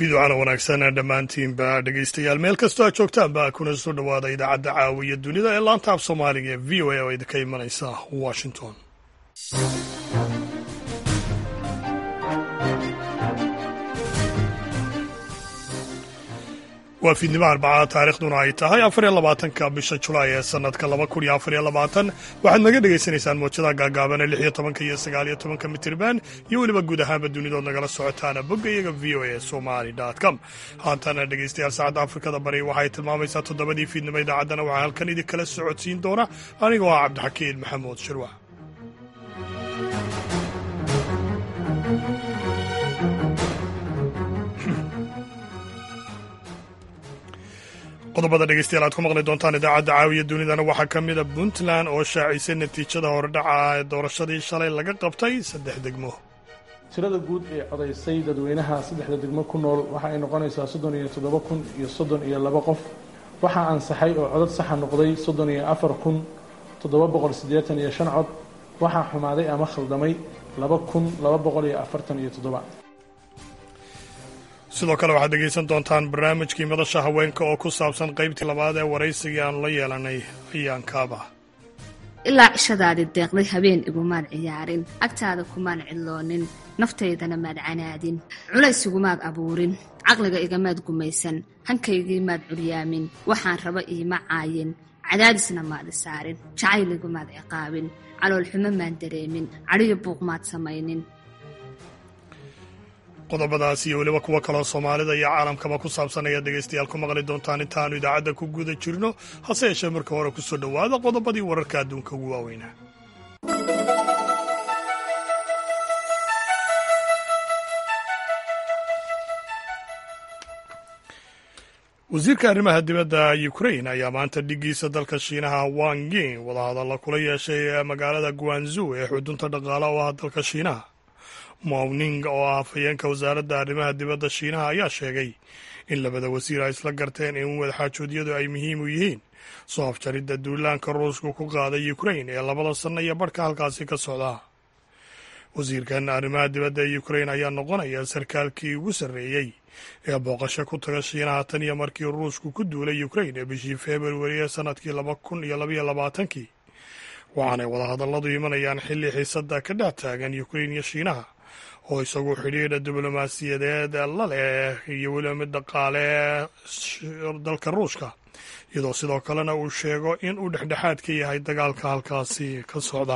fiiducana wanaagsan dhammaantiinba dhegaystayaal meel kastoo aad joogtaanba kuna soo dhowaada idaacadda caawiya dunida ee laanta af soomaaliga ee v o a oo idinka imanaysa washington waa fiidnimo arbacada taarikhduna ay tahay afar iyo labaatanka bisha julaay ee sanadka laba kun iyo afar iyo labaatan waxaad naga dhagaysanaysaan moojada gaagaaban ee lix iyo tobanka iyo sagaal iyo tobanka mitirban iyo weliba guud ahaanba dunidood nagala socotaana bogga iyaga v o a somali com haatana dhegaystayaal saacadda afrikada bari waxay tilmaamaysaa toddobadii fiidnimo idaacaddana waxaa halkan idinkala socodsiin doona anigoo ah cabdixakiin maxamuud shirwa qodobada dhegeystayaal aad ku maqli doontaan idaacadda caawiya dunidana waxaa ka mida puntland oo shaacisay natiijada hordhaca ee doorashadii shalay laga qabtay saddex degmo tirada guud ee codaysay dadweynaha saddexda degmo ku nool waxa ay noqonaysaa soddon iyo toddoba kun iyo soddon iyo laba qof waxaa ansaxay oo codad saxa noqday soddon iyo afar kun toddoba boqol siddeetan iyo shan cod waxaa xumaaday ama khaldamay laba kun laba boqol iyo afartan iyo toddoba sidoo kale waxaad dhegaysan doontaan barnaamijkii madasha haweenka oo ku saabsan qaybtii labaad ee waraysigii aanu la yeelanay ayaankaaba ilaa cishadaadi deeqday habeen igumaad ciyaarin agtaada kumaan cidloonin naftaydana maad canaadin culays igumaad abuurin caqliga igamaad gumaysan hankaygii maad curyaamin waxaan raba iima caayin cadaadisna maad isaarin jacayl igumaad ciqaabin caloolxumo maan dareemin cadhiyo buuq maad samaynin qodobadaas iyo weliba kuwo kaloo soomaalida iyo caalamkaba ku saabsan ayaad dhegaystayaal ku maqli doontaan intaannu idaacadda ku guda jirno hase yeeshee marka hore ku soo dhowaada qodobadii wararka adduunka ugu waaweynaa wasiirka arrimaha dibadda ukrain ayaa maanta dhigiisa dalka shiinaha wang yin wadahadalla kula yeeshay magaalada guanzu ee xudunta dhaqaala oo ah dalka shiinaha mawning oo ah hafayeenka wasaaradda arrimaha dibadda shiinaha ayaa sheegay in labada wasiir ay isla garteen in wadaxaajoodyadu ay muhiim u yihiin soo afjaridda duulaanka ruushku ku qaaday ukrain ee labada sanno iyo barhka halkaasi ka socda wasiirkan arrimaha dibadda ee ukrain ayaa noqonaya sarkaalkii ugu sarreeyey ee booqasho ku taga shiinaha tan iyo markii ruushku ku duulay ukrain ee bishii februari ee sannadkii laba kun iyo labaiyo labaatankii waxaanay wadahadalladu imanayaan xilli xiisadda ka dhex taagan ukrain iyo shiinaha oo isagu xidhiidha diblomaasiyadeed la leh iyo weliba mid dhaqaale dalka ruushka iyadoo sidoo kalena uu sheego in uu dhexdhexaad ka yahay dagaalka halkaasi ka socda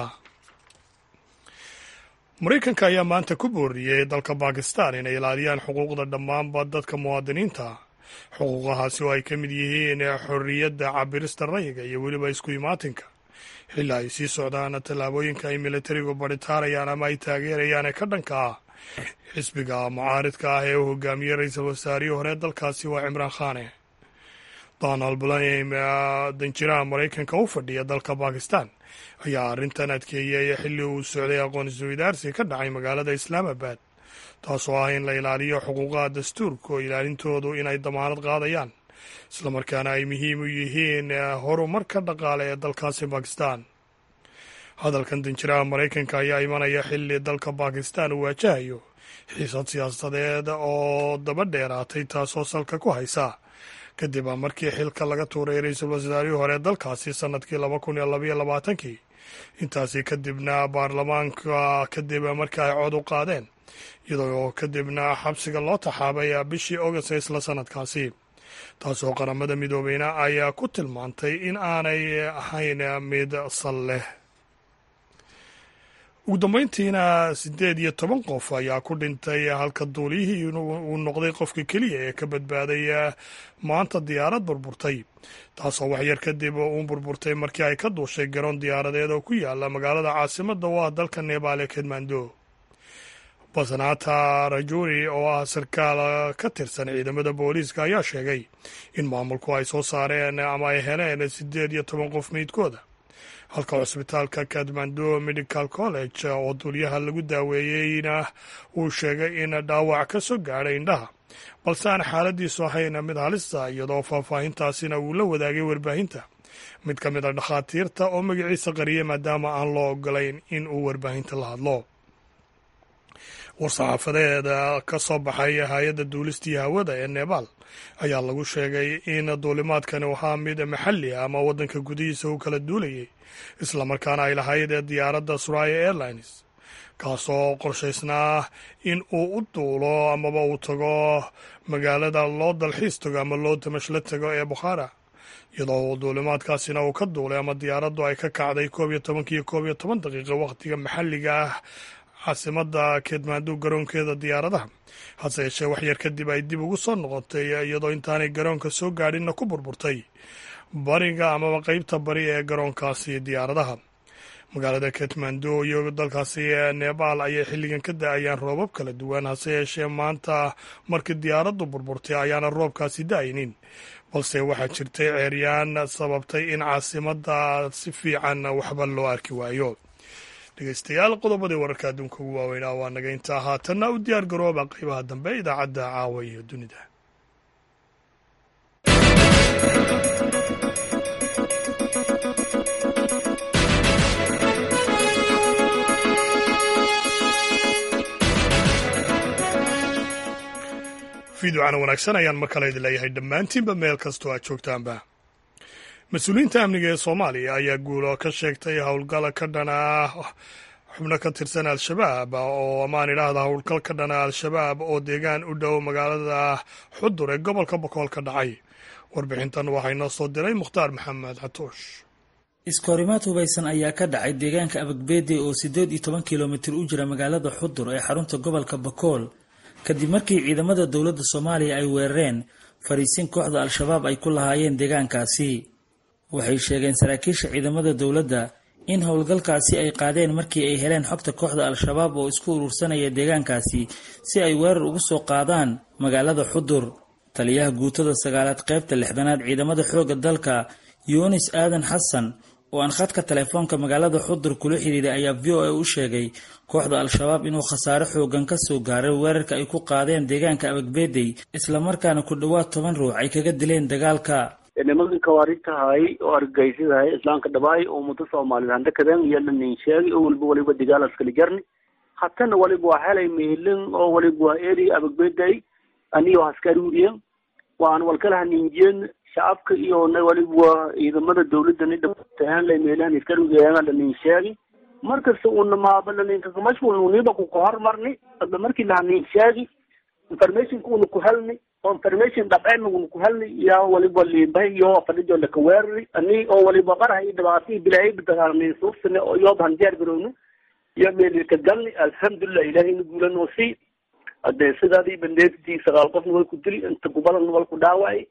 maraykanka ayaa maanta ku booriyey dalka bakistan inay ilaaliyaan xuquuqda dhammaanba dadka muwaadiniinta xuquuqahaasi oo ay ka mid yihiin xorriyadda cabirista rayiga iyo weliba isku imaatinka xilli ay sii socdaan tallaabooyinka ay militarigu baritaarayaan ama ay taageerayaan ee ka dhanka ah xisbiga mucaaridka ah ee uu hogaamiyey ra-iisul wasaarihii hore dalkaasi waa cimraan khane donald blaim danjiraha maraykanka u fadhiya dalka bakistan ayaa arrintan adkeeyey xilli uu socday aqoonsi wadaarsi ka dhacay magaalada islaamabad taasoo ah in la ilaaliyo xuquuqaha dastuurka oo ilaalintoodu inay damaanad qaadayaan islamarkaana ay muhiim u yihiin horumarka dhaqaale ee dalkaasi bakistan hadalkan danjiraha maraykanka ayaa imanaya xilli dalka bakistan uu waajahayo xiisad siyaasadeed oo daba dheeraatay taasoo salka ku haysa kadib markii xilka laga tuuray ra-iisul wasaarihii hore dalkaasi sannadkii laba kun iyo labaiyo labaatankii intaasi kadibna baarlamaanka kadib markii ay cod u qaadeen iyadoo kadibna xabsiga loo taxaabay bishii august ee isla sannadkaasi taasoo qaramada midoobeyna ayaa ku tilmaantay in aanay ahayn mid sal leh ugu dambeyntiina siddeed iyo toban qof ayaa ku dhintay halka duuliyihii uu noqday qofka keliya ee ka badbaaday maanta diyaarad burburtay taasoo waxyar kadib uu burburtay markii ay ka duushay garoon diyaaradeed oo ku yaala magaalada caasimadda oo ah dalka nebaal ee kedmando basanaata rajuri oo ah sarkaal ka tirsan ciidamada booliiska ayaa sheegay in maamulku ay soo saareen ama ay heleen siddeed iyo toban qof meydkooda halka cusbitaalka kadmando medical college oo duulyaha lagu daaweeyeyna uu sheegay in dhaawac ka soo gaadhay indhaha balse aan xaaladiisu ahayn mid halisa iyadoo faahfaahintaasina uu la wadaagay warbaahinta mid ka mid a dhakhaatiirta oo magaciisa qariyay maadaama aan loo ogolayn in uu warbaahinta la hadlo war-saxaafadeeda ka soo baxay hay-adda duulistii hawada ee nebaal ayaa lagu sheegay in duulimaadkani ahaa mid maxalli ah ama waddanka gudihiisa u kala duulayay islamarkaana ay lahayd ee diyaaradda suraya airlines kaasoo qorshaysnaa in uu u duulo amaba uu tago magaalada loo dalxiis tago ama loo tamashla tago ee bukhaara iyadoo duulimaadkaasina uu ka duulay ama diyaaraddu ay ka kacday koob iyo tobankiiyo koob iyo toban daqiiqo wakhtiga maxalliga ah caasimada keedmaandu garoonkeeda diyaaradaha hase yeeshee waxyar kadib ay dib ugu soo noqotay iyadoo intaanay garoonka soo gaadhinna ku burburtay bariga amaba qeybta bari ee garoonkaasi diyaaradaha magaalada ketmando iyo dalkaasi nebaal ayay xilligan ka da-ayaan roobab kala duwan hase yeeshee maanta markii diyaaraddu burburtay ayaana roobkaasi da-aynin balse waxaa jirtay ceeryaan sababtay in caasimada si fiican waxba loo arki waayo dhegeystayaal qodobadii wararka adduunka ugu waaweynaa waa naga intaa haatanna u diyaar garooba qeybaha dambe idaacadda caawa iyo dunida fiidocana wanaagsan ayaan mar kale idin leeyahay dhammaantiinba meel kastoo aad joogtaanba mas-uuliyiinta amniga ee soomaaliya ayaa guulo ka sheegtay howlgala ka dhana xubno ka tirsan al-shabaab oo amaan idhaahda howlgal ka dhana al-shabaab oo deegaan u dhow magaalada xudur ee gobolka bokool ka dhacay warbixintan waxaa inoo soo diray mukhtaar maxamed xatoosh iskoorimaad hubaysan ayaa ka dhacay deegaanka abagbeede oo siddeed iyo toban kilomitir u jira magaalada xudur ee xarunta gobolka bakool kadib markii ciidamada dowladda soomaaliya ay weerareen fariisin kooxda al-shabaab ay ku lahaayeen deegaankaasi waxay sheegeen saraakiisha ciidamada dowladda in howlgalkaasi ay qaadeen markii ay heleen xogta kooxda al-shabaab oo isku urursanaya deegaankaasi si ay weerar ugu soo qaadaan magaalada xudur taliyaha guutada sagaalaad qaybta lixdanaad ciidamada xoogga dalka yunis aadan xasan oo aan khadka telefoonka magaalada xudur kula xidhiiray ayaa v o a u sheegay kooxda al-shabaab inuu khasaare xoogan ka soo gaaray weerarka ay ku qaadeen deegaanka abagbeedey islamarkaana ku dhowaad toban ruux ay kaga dileen dagaalka nimankii kawaaritahay oo argagaysidahay islaamka dhabaay oo muddo soomaaliyed handakadeen iyo lanin sheegay oo waliba waliba dagaal askali jarni hatana waliba waa helay mehilin oo waliba waa eri abagbeday aniyo haskaruuriyen waan walkala haninjeen shacabka iyo waliba waa ciidamada dawladda ni dhataan lay meelahan iskaruuriyen lanin sheegi markasta una maaba laninka mashquul uniba ku kahormarni hadda markii lahanin sheegi informationka una ku helni oo information dhabceen una ku helni yaa waliba liibay iyo fadhijo laka weerari ani oo waliba qaraha iyo dhibaatihii bilaahay bidaqaarnay suufsane oo yoob hanjeer garowni iyo meelka galni alxamdulilah ilahayna guulanoo sii hadee sidaadii bandeetii sagaal qofna way ku dili inta gubadan wal ku dhaawacay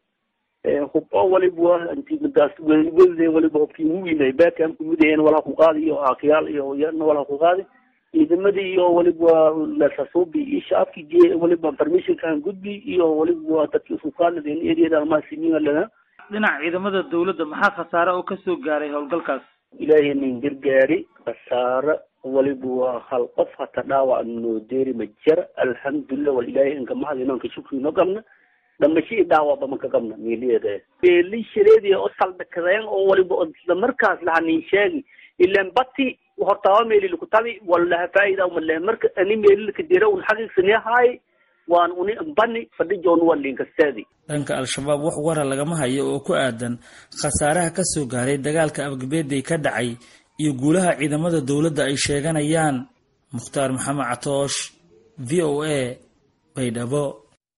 hub oo waliba intidaas welde waliba hubkii muwiinay beekam kumidayeen walha ku qaadi iyo aakiyaal iyo yana walha ku qaadi ciidamadii iyo waliba lasasuubi iyo shacabkii waliba permissionkan gudbi iyo waliba dadkii sukaanadeen eriyada almaasimiina lana dhinaca ciidamada dowladda maxaa khasaare oo kasoo gaaray howlgalkaas ilaahay nin gargaari khasaare waliba waa hal qof hata dhaawac noo deeri ma jira alxamdulilah wal ilaahay inka mahad inanka shukri no qabna dhamasho iyo dhaawacba maka qabna meeliyeeda meeli shareediya oo saldhakadeen oo waliba isla markaas lahanin sheegi ilan bati hortaaba meeli lakutabi walaha faa'ida umalehe marka ani meeli lakadira un xaqiiqsaniyahaay waan uni bani fadhijoon waa linkasteedi dhanka al-shabaab wax wara lagama hayo oo ku aadan khasaaraha ka soo gaaray dagaalka abagbeeday ka dhacay iyo guulaha ciidamada dowladda ay sheeganayaan mukhtaar maxamed catoosh v o a baydhabo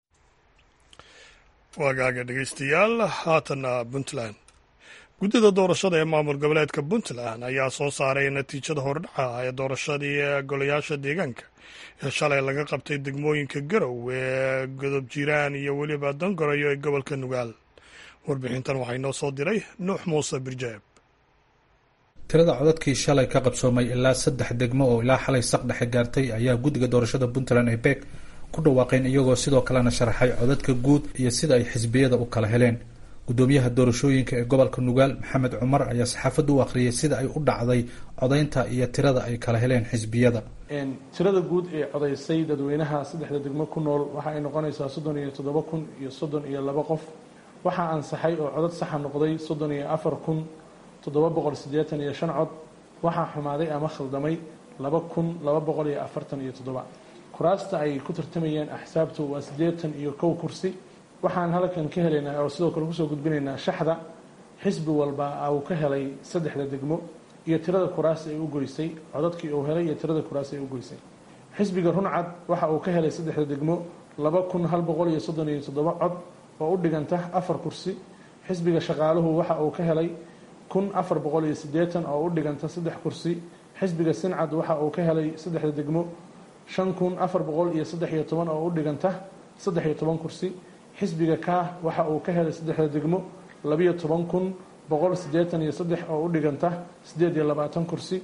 waagaaga dhegeystayaal haatanna puntland guddida doorashada ee maamul goboleedka puntland ayaa soo saaray natiijada hordhaca ee doorashadii golayaasha deegaanka ee shalay laga qabtay degmooyinka garow ee godob jiiraan iyo weliba dangarayo ee gobolka nugaal warbixintan waxaa inoo soo diray nuux muuse birjaab tirada codadkii shalay ka qabsoomay ilaa saddex degmo oo ilaa xalay saq dhexe gaartay ayaa guddiga doorashada puntland ee beeg ku dhawaaqeen iyagoo sidoo kalena sharaxay codadka guud iyo sida ay xisbiyada u kala heleen gudoomiyaha doorashooyinka ee gobolka nugaal maxamed cumar ayaa saxaafadda u akhriyay sida ay u dhacday codaynta iyo tirada ay kala heleen xisbiyada tirada guud ee codaysay dadweynaha saddexda degmo ku nool waxa ay noqonaysaa soddon iyo toddoba kun iyo soddon iyo laba qof waxaa ansaxay oo codad saxa noqday soddon iyo afar kun toddoba boqol siddeetan iyo shan cod waxaa xumaaday ama khaldamay laba kun laba boqol iyo afartan iyo toddoba kuraasta ay ku tartamayeen axsaabtu waa siddeetan iyo kow kursi waxaan halkan ka helaynaa oo sidoo kale kusoo gudbinaynaa shaxda xisbi walba uu ka helay saddexda degmo iyo tirada kuraas ay u goysay codadkii uu helay iyo tirada kuraas ay u goysay xisbiga runcad waxa uu ka helay saddexda degmo laba kun hal boqol iyo soddon iyo toddoba cod oo u dhiganta afar kursi xisbiga shaqaaluhu waxa uu ka helay kun afar boqol iyo siddeetan oo u dhiganta saddex kursi xisbiga sincad waxa uu ka helay saddexda degmo shan kun afar boqol iyo saddex iyo toban oo u dhiganta saddex iyo toban kursi xisbiga kaah waxa uu ka helay saddexda degmo labiyo toban kun boqol siddeetan iyo saddex oo u dhiganta siddeed iyo labaatan kursi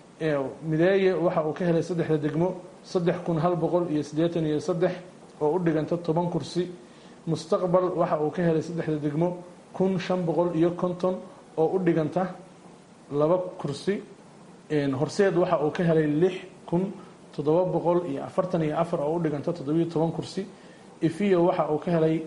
mideeye waxa uu ka helay saddexda degmo saddex kun hal boqol iyo siddeetan iyo saddex oo u dhiganta toban kursi mustaqbal waxa uu ka helay saddexda degmo kun shan boqol iyo konton oo u dhiganta laba kursi horseed waxa uu ka helay lix kun toddoba boqol iyo afartan iyo afar oo u dhiganta toddobiyo toban kursi ifiyo waxa uu ka helay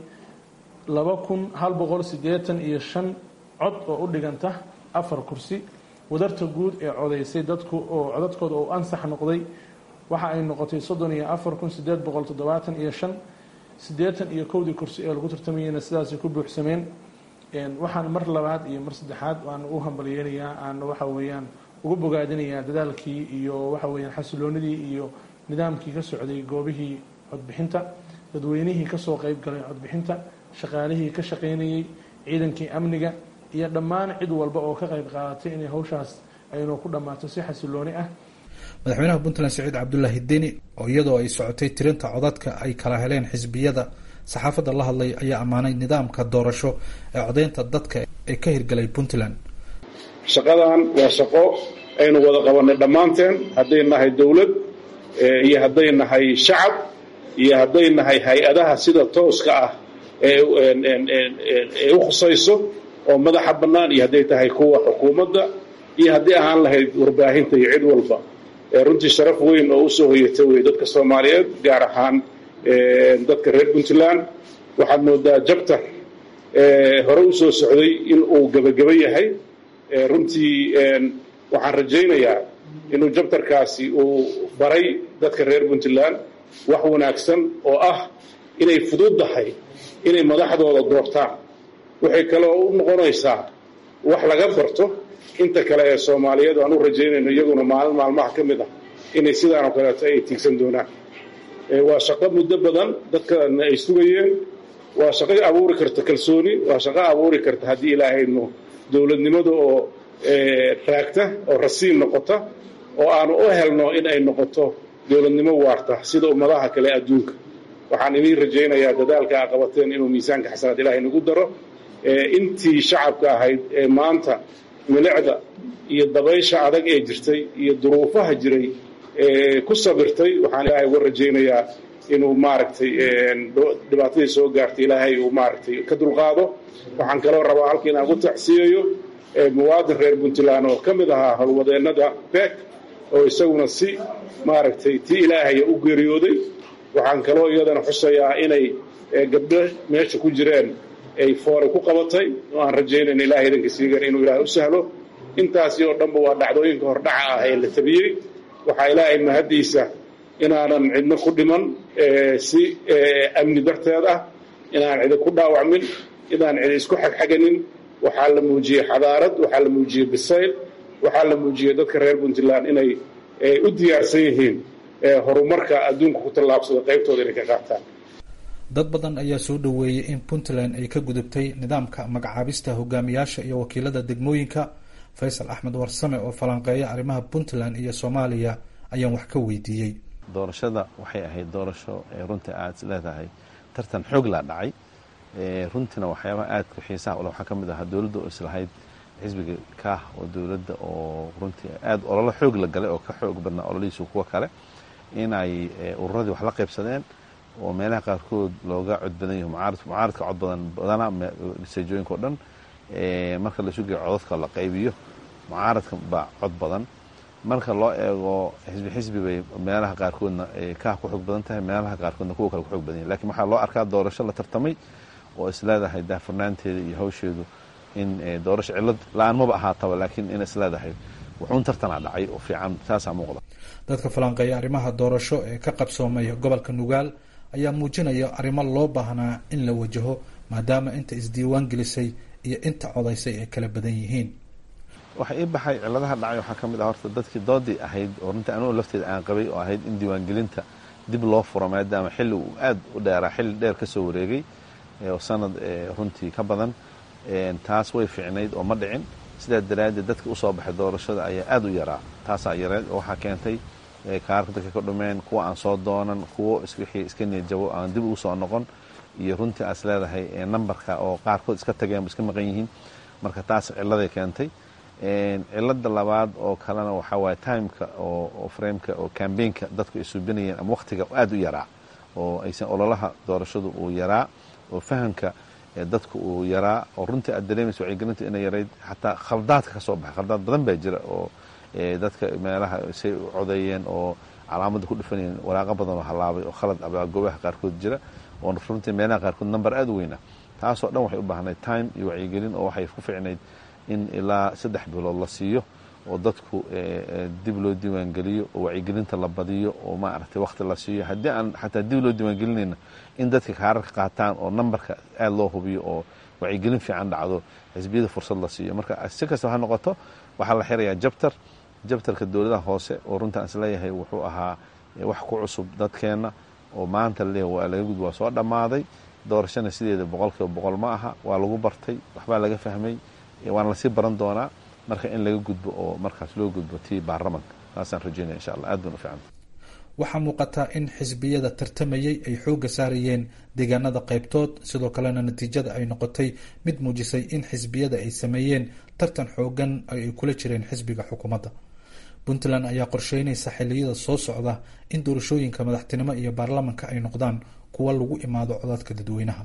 laba kun hal boqol siddeetan iyo shan cod oo u dhiganta afar kursi wadarta guud ee codaysay dadku oo codadkooda uu ansax noqday waxa ay noqotay soddon iyo afar kun siddeed boqol toddobaatan iyo shan siddeetan iyo kowdii kursi ee lagu tartamayeyna sidaasay ku buuxsameen waxaan mar labaad iyo mar saddexaad aan u hambalyeynayaa aan waxa weeyaan uga bogaadinayaa dadaalkii iyo waxa weeyaan xasiloonidii iyo nidaamkii ka socday goobihii codbixinta dadweynihii kasoo qeyb galay codbixinta shaqaalihii ka shaqaynayey ciidankii amniga iyo dhammaan cid walba oo ka qayb qaadatay inay hawshaas aynu ku dhammaato si xasilooni ah madaxweynaha puntland saciid cabdulaahi deni oo iyadoo ay socotay tirinta codadka ay kala heleen xisbiyada saxaafadda la hadlay ayaa ammaanay nidaamka doorasho ee codeynta dadka ee ka hirgalay puntland shaqadan waa shaqo aynu wada qabanay dhammaanteen hadday nahay dowlad iyo hadday nahay shacab iyo hadday nahay hay-adaha sida tooska ah ee u khusayso oo madaxa bannaan iyo hadday tahay kuwa xukuumadda iyo haddii ahaan lahayd warbaahinta iyo cid walba runtii sharaf weyn oo usoo hoyata wey dadka soomaaliyeed gaar ahaan dadka reer puntland waxaad moodaa jabta hore usoo socday in uu gebageba yahay runtii waxaan rajaynayaa inuu jabtarkaasi uu baray dadka reer puntland wax wanaagsan oo ah inay fududdahay inay madaxdooda doortaan waxay kaloo u noqonaysaa wax laga barto inta kale ee soomaaliyeed aan u rajaynayno iyaguna maalin maalmaha ka mid ah inay sidaan oo kaleeto ay tiigsan doonaan waa shaqo muddo badan dadkana ay sugayeen waa shaqo abuuri karta kalsooni waa shaqo abuuri karta haddii ilaahayno dowladnimada oo raagta oo rasiin noqota oo aanu u helno in ay noqoto dowladnimo waarta sida ummadaha kale adduunka waxaan idiin rajaynayaa dadaalka a qabateen inuu miisaanka xasanaad ilahay nagu daro intii shacabka ahayd ee maanta milicda iyo dabaysha adag ee jirtay iyo duruufaha jiray ku sabirtay waxaan ilaahay uga rajaynayaa inuu maaragtay dhibaatadii soo gaartay ilaahay uu maaragtay ka dulqaado waxaan kaloo rabaa halka inaan ku tacsiyayo muwaadin reer puntland oo ka mid ahaa howlwadeennada beek oo isaguna si maaragtay tii ilaahaya u geeriyooday waxaan kaloo iyadana xusayaa inay gabdho meesha ku jireen ay foore ku qabatay oo aan rajaynayn ilahay idanka siigan inuu ilaahay u sahlo intaasi oo dhanba waa dhacdooyinka hordhaca ah ee la tabiyey waxaa ilaahay mahaddiisa inaanan cidno ku dhiman si amni darteed ah inaan cidi ku dhaawacmin inaan cidi isku xagxaganin waxaa la muujiyey xadaarad waxaa la muujiyey bisayl waxaa la muujiyey dadka reer puntland inay u diyaarsan yihiin horumarka adduunka ku tallaabsada qaybtooda inay ka qaataan dad badan ayaa soo dhoweeyey in puntland ay ka gudubtay nidaamka magacaabista hogaamiyaasha iyo wakiilada degmooyinka faysal axmed warsame oo falanqeeya arrimaha puntland iyo soomaaliya ayaan wax ka weydiiyey doorashada waxay ahayd doorasho runtii aad is leedahay tartan xoog laa dhacay runtiina waxyaabaha aadka xiisaha ule waxaa ka mid ahaa dowladda oo islahayd xisbiga kaah oo dowladda oo runtii aad ololo xoog la galay oo ka xoog badnaa ololihiisu kuwa kale inay ururadii wax la qaybsadeen oo meelaha qaarkood looga cod badan yaho mucaarad mucaaradka cod badan badanaa seejooyinka o dhan marka la sugayo codadka la qaybiyo mucaaradka baa cod badan marka loo eego xisbi xisbi bay meelaha qaarkoodna kaah ku xoog badan tahay meelaha qaarkoodna kuwa kale ku xoog badan yahy lakin waxaa loo arkaa doorasho la tartamay oo isleedahay daafurnaanteeda iyo hawsheedu in doorasho cillad la-aan maba ahaataba laakiin in isleedahay wuxuun tartanaa dhacay oo fiican saasaa muuqda dadka falanqeeya arrimaha doorasho ee ka qabsoomay gobolka nugaal ayaa muujinaya arrimo loo baahnaa in la wajaho maadaama inta isdiiwaan gelisay iyo inta codaysay ay kala badan yihiin waxa ii baxay ciladaha dhacay waxaa ka mid ah horta dadkii doodii ahayd oo runtii anugu lafteeda aan qabay oo ahayd in diiwaangelinta dib loo furo maadaama xilli uu aad u dheeraa xilli dheer ka soo wareegay oo sanad runtii ka badan taas way fiicnayd oo ma dhicin sidaa daraaddeed dadka usoo baxay doorashada ayaa aad u yaraa taasaa yareed oo waxaa keentay kaarka dadka ka dhumeen kuwa aan soo doonan kuwo wixii iska niyadjabo aan dib ugu soo noqon iyo runtii aas leedahay nambarka oo qaarkood iska tageen iska maqan yihiin marka taas ciladay keentay cilada labaad oo kalena waxaa waaye timeka oo frameka oo cambaynka dadku ay suubinayeen ama wakhtiga aad u yaraa oo aysan ololaha doorashadu uu yaraa oo fahamka dadku uu yaraa oo runtii aad dareemaysa wacyigelintu inay yarayd xataa khaldaadka ka soo baxay khaldaad badan baa jira oo dadka meelaha say u codeeyeen oo calaamadda ku dhufanayeen waraaqo badan oo halaabay oo khalad abaa goobaha qaarkood jira oo runtii meelaha qaarkood number aad u weyna taasoo dhan waxay u baahnayd time iyo wacyigelin oo waxay ku ficnayd in ilaa saddex bilood la siiyo oo dadku dib loo diiwaangeliyo oo wacyigelinta la badiyo oo maaragtay wakhti la siiyo haddii aan xataa dib loo diiwaangelinayna in dadka kaararka qaataan oo nambarka aad loo hubiyo oo wacyigelin fiican dhacdo xisbiyada fursad la siiyo marka si kastaba ha noqoto waxaa la xirayaa jabtar jabtarka dowladaha hoose oo runtaan isleeyahay wuxuu ahaa wax ku cusub dadkeenna oo maanta laleeyahay waa laga gud waa soo dhammaaday doorashana sideeda boqol kiiba boqol ma aha waa lagu bartay waxbaa laga fahmay waana lasii baran doonaa marka in laga gudbo oo markaas loo gudbo tii baarlamanka saasaan rajeynaya insha allah aad baan u fiicanta waxaa muuqataa in xisbiyada tartamayay ay xoogga saarayeen deegaanada qaybtood sidoo kalena natiijada ay noqotay mid muujisay in xisbiyada ay sameeyeen tartan xoogan ay kula jireen xisbiga xukuumadda puntland ayaa qorsheynaysa xiliyada soo socda in doorashooyinka madaxtinimo iyo baarlamanka ay noqdaan kuwa lagu imaado codadka dadweynaha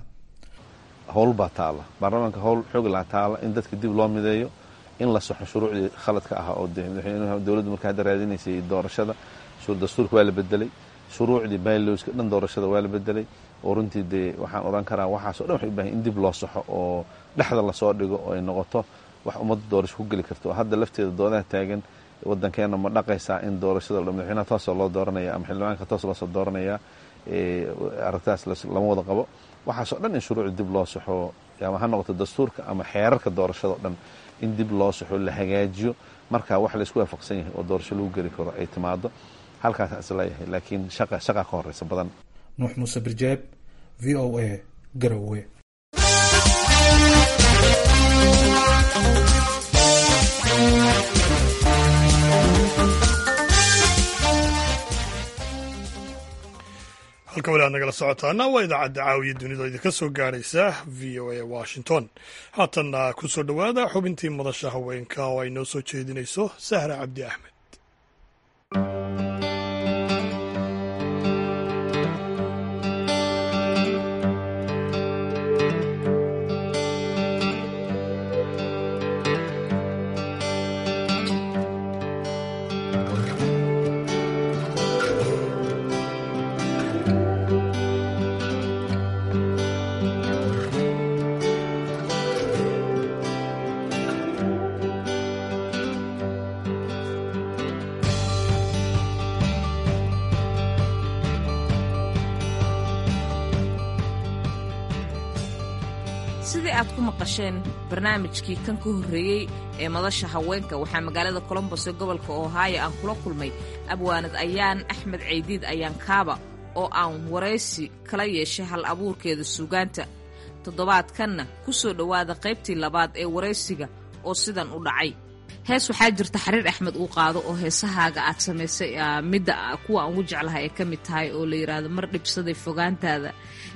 howl baa taala baarlamaanka howl xoog laa taala in dadka dib loo mideeyo in la soxo shuruucdii khaladka ahaa oo dowladdu marka hadda raadinaysay doorashada dastuurka waa la bedelay shuruucdii baylowska dhan doorashada waa la bedelay oo runtii dee waxaan odhan karaa waxaaso dhan waxay u bahan in dib loo saxo oo dhexda lasoo dhigo oo ay noqoto wax ummadda doorasho ku geli karto oo hadda lafteeda doodaha taagan waddankeena ma dhaqaysaa in doorashada madaxweynaha toosoo loo dooranaya ama xildhibaanka toos loosoo dooranaya aragtaas lama wada qabo waxaasoo dhan in shuruucda dib loo saxo ama ha noqoto dastuurka ama xeerarka doorashado dhan in dib loo saxo la hagaajiyo markaa wax laysku waafaqsan yahay oo doorasho lagu geli karo ay timaado halkaasaan isleeyahay laakiin shaqa shaqa ka horeysa badan nuux muuse birjeeb v o a garowe halka wali aad nagala socotaana waa idaacadda caawiya dunida idinka soo gaaraysa v o a washington haatanna ku soo dhowaada xubintii madasha haweenka oo ay noo soo jeedinayso sahra cabdi axmed sidii aad ku maqasheen barnaamijkii kan ka horreeyey ee madasha haweenka waxaa magaalada colombos ee gobolka ohaayo aan kula kulmay abwaanad ayaan axmed ceydiid ayaan kaaba oo aan waraysi kala yeeshay hal abuurkeeda suugaanta toddobaadkanna ku soo dhowaada qaybtii labaad ee waraysiga oo sidan u dhacay hees waxaa jirta xariir axmed uu qaado oo heesahaaga aad samaysay midda kuwa aan ugu jeclahay ay ka mid tahay oo la yidhaahdo mar dhibsaday fogaantaada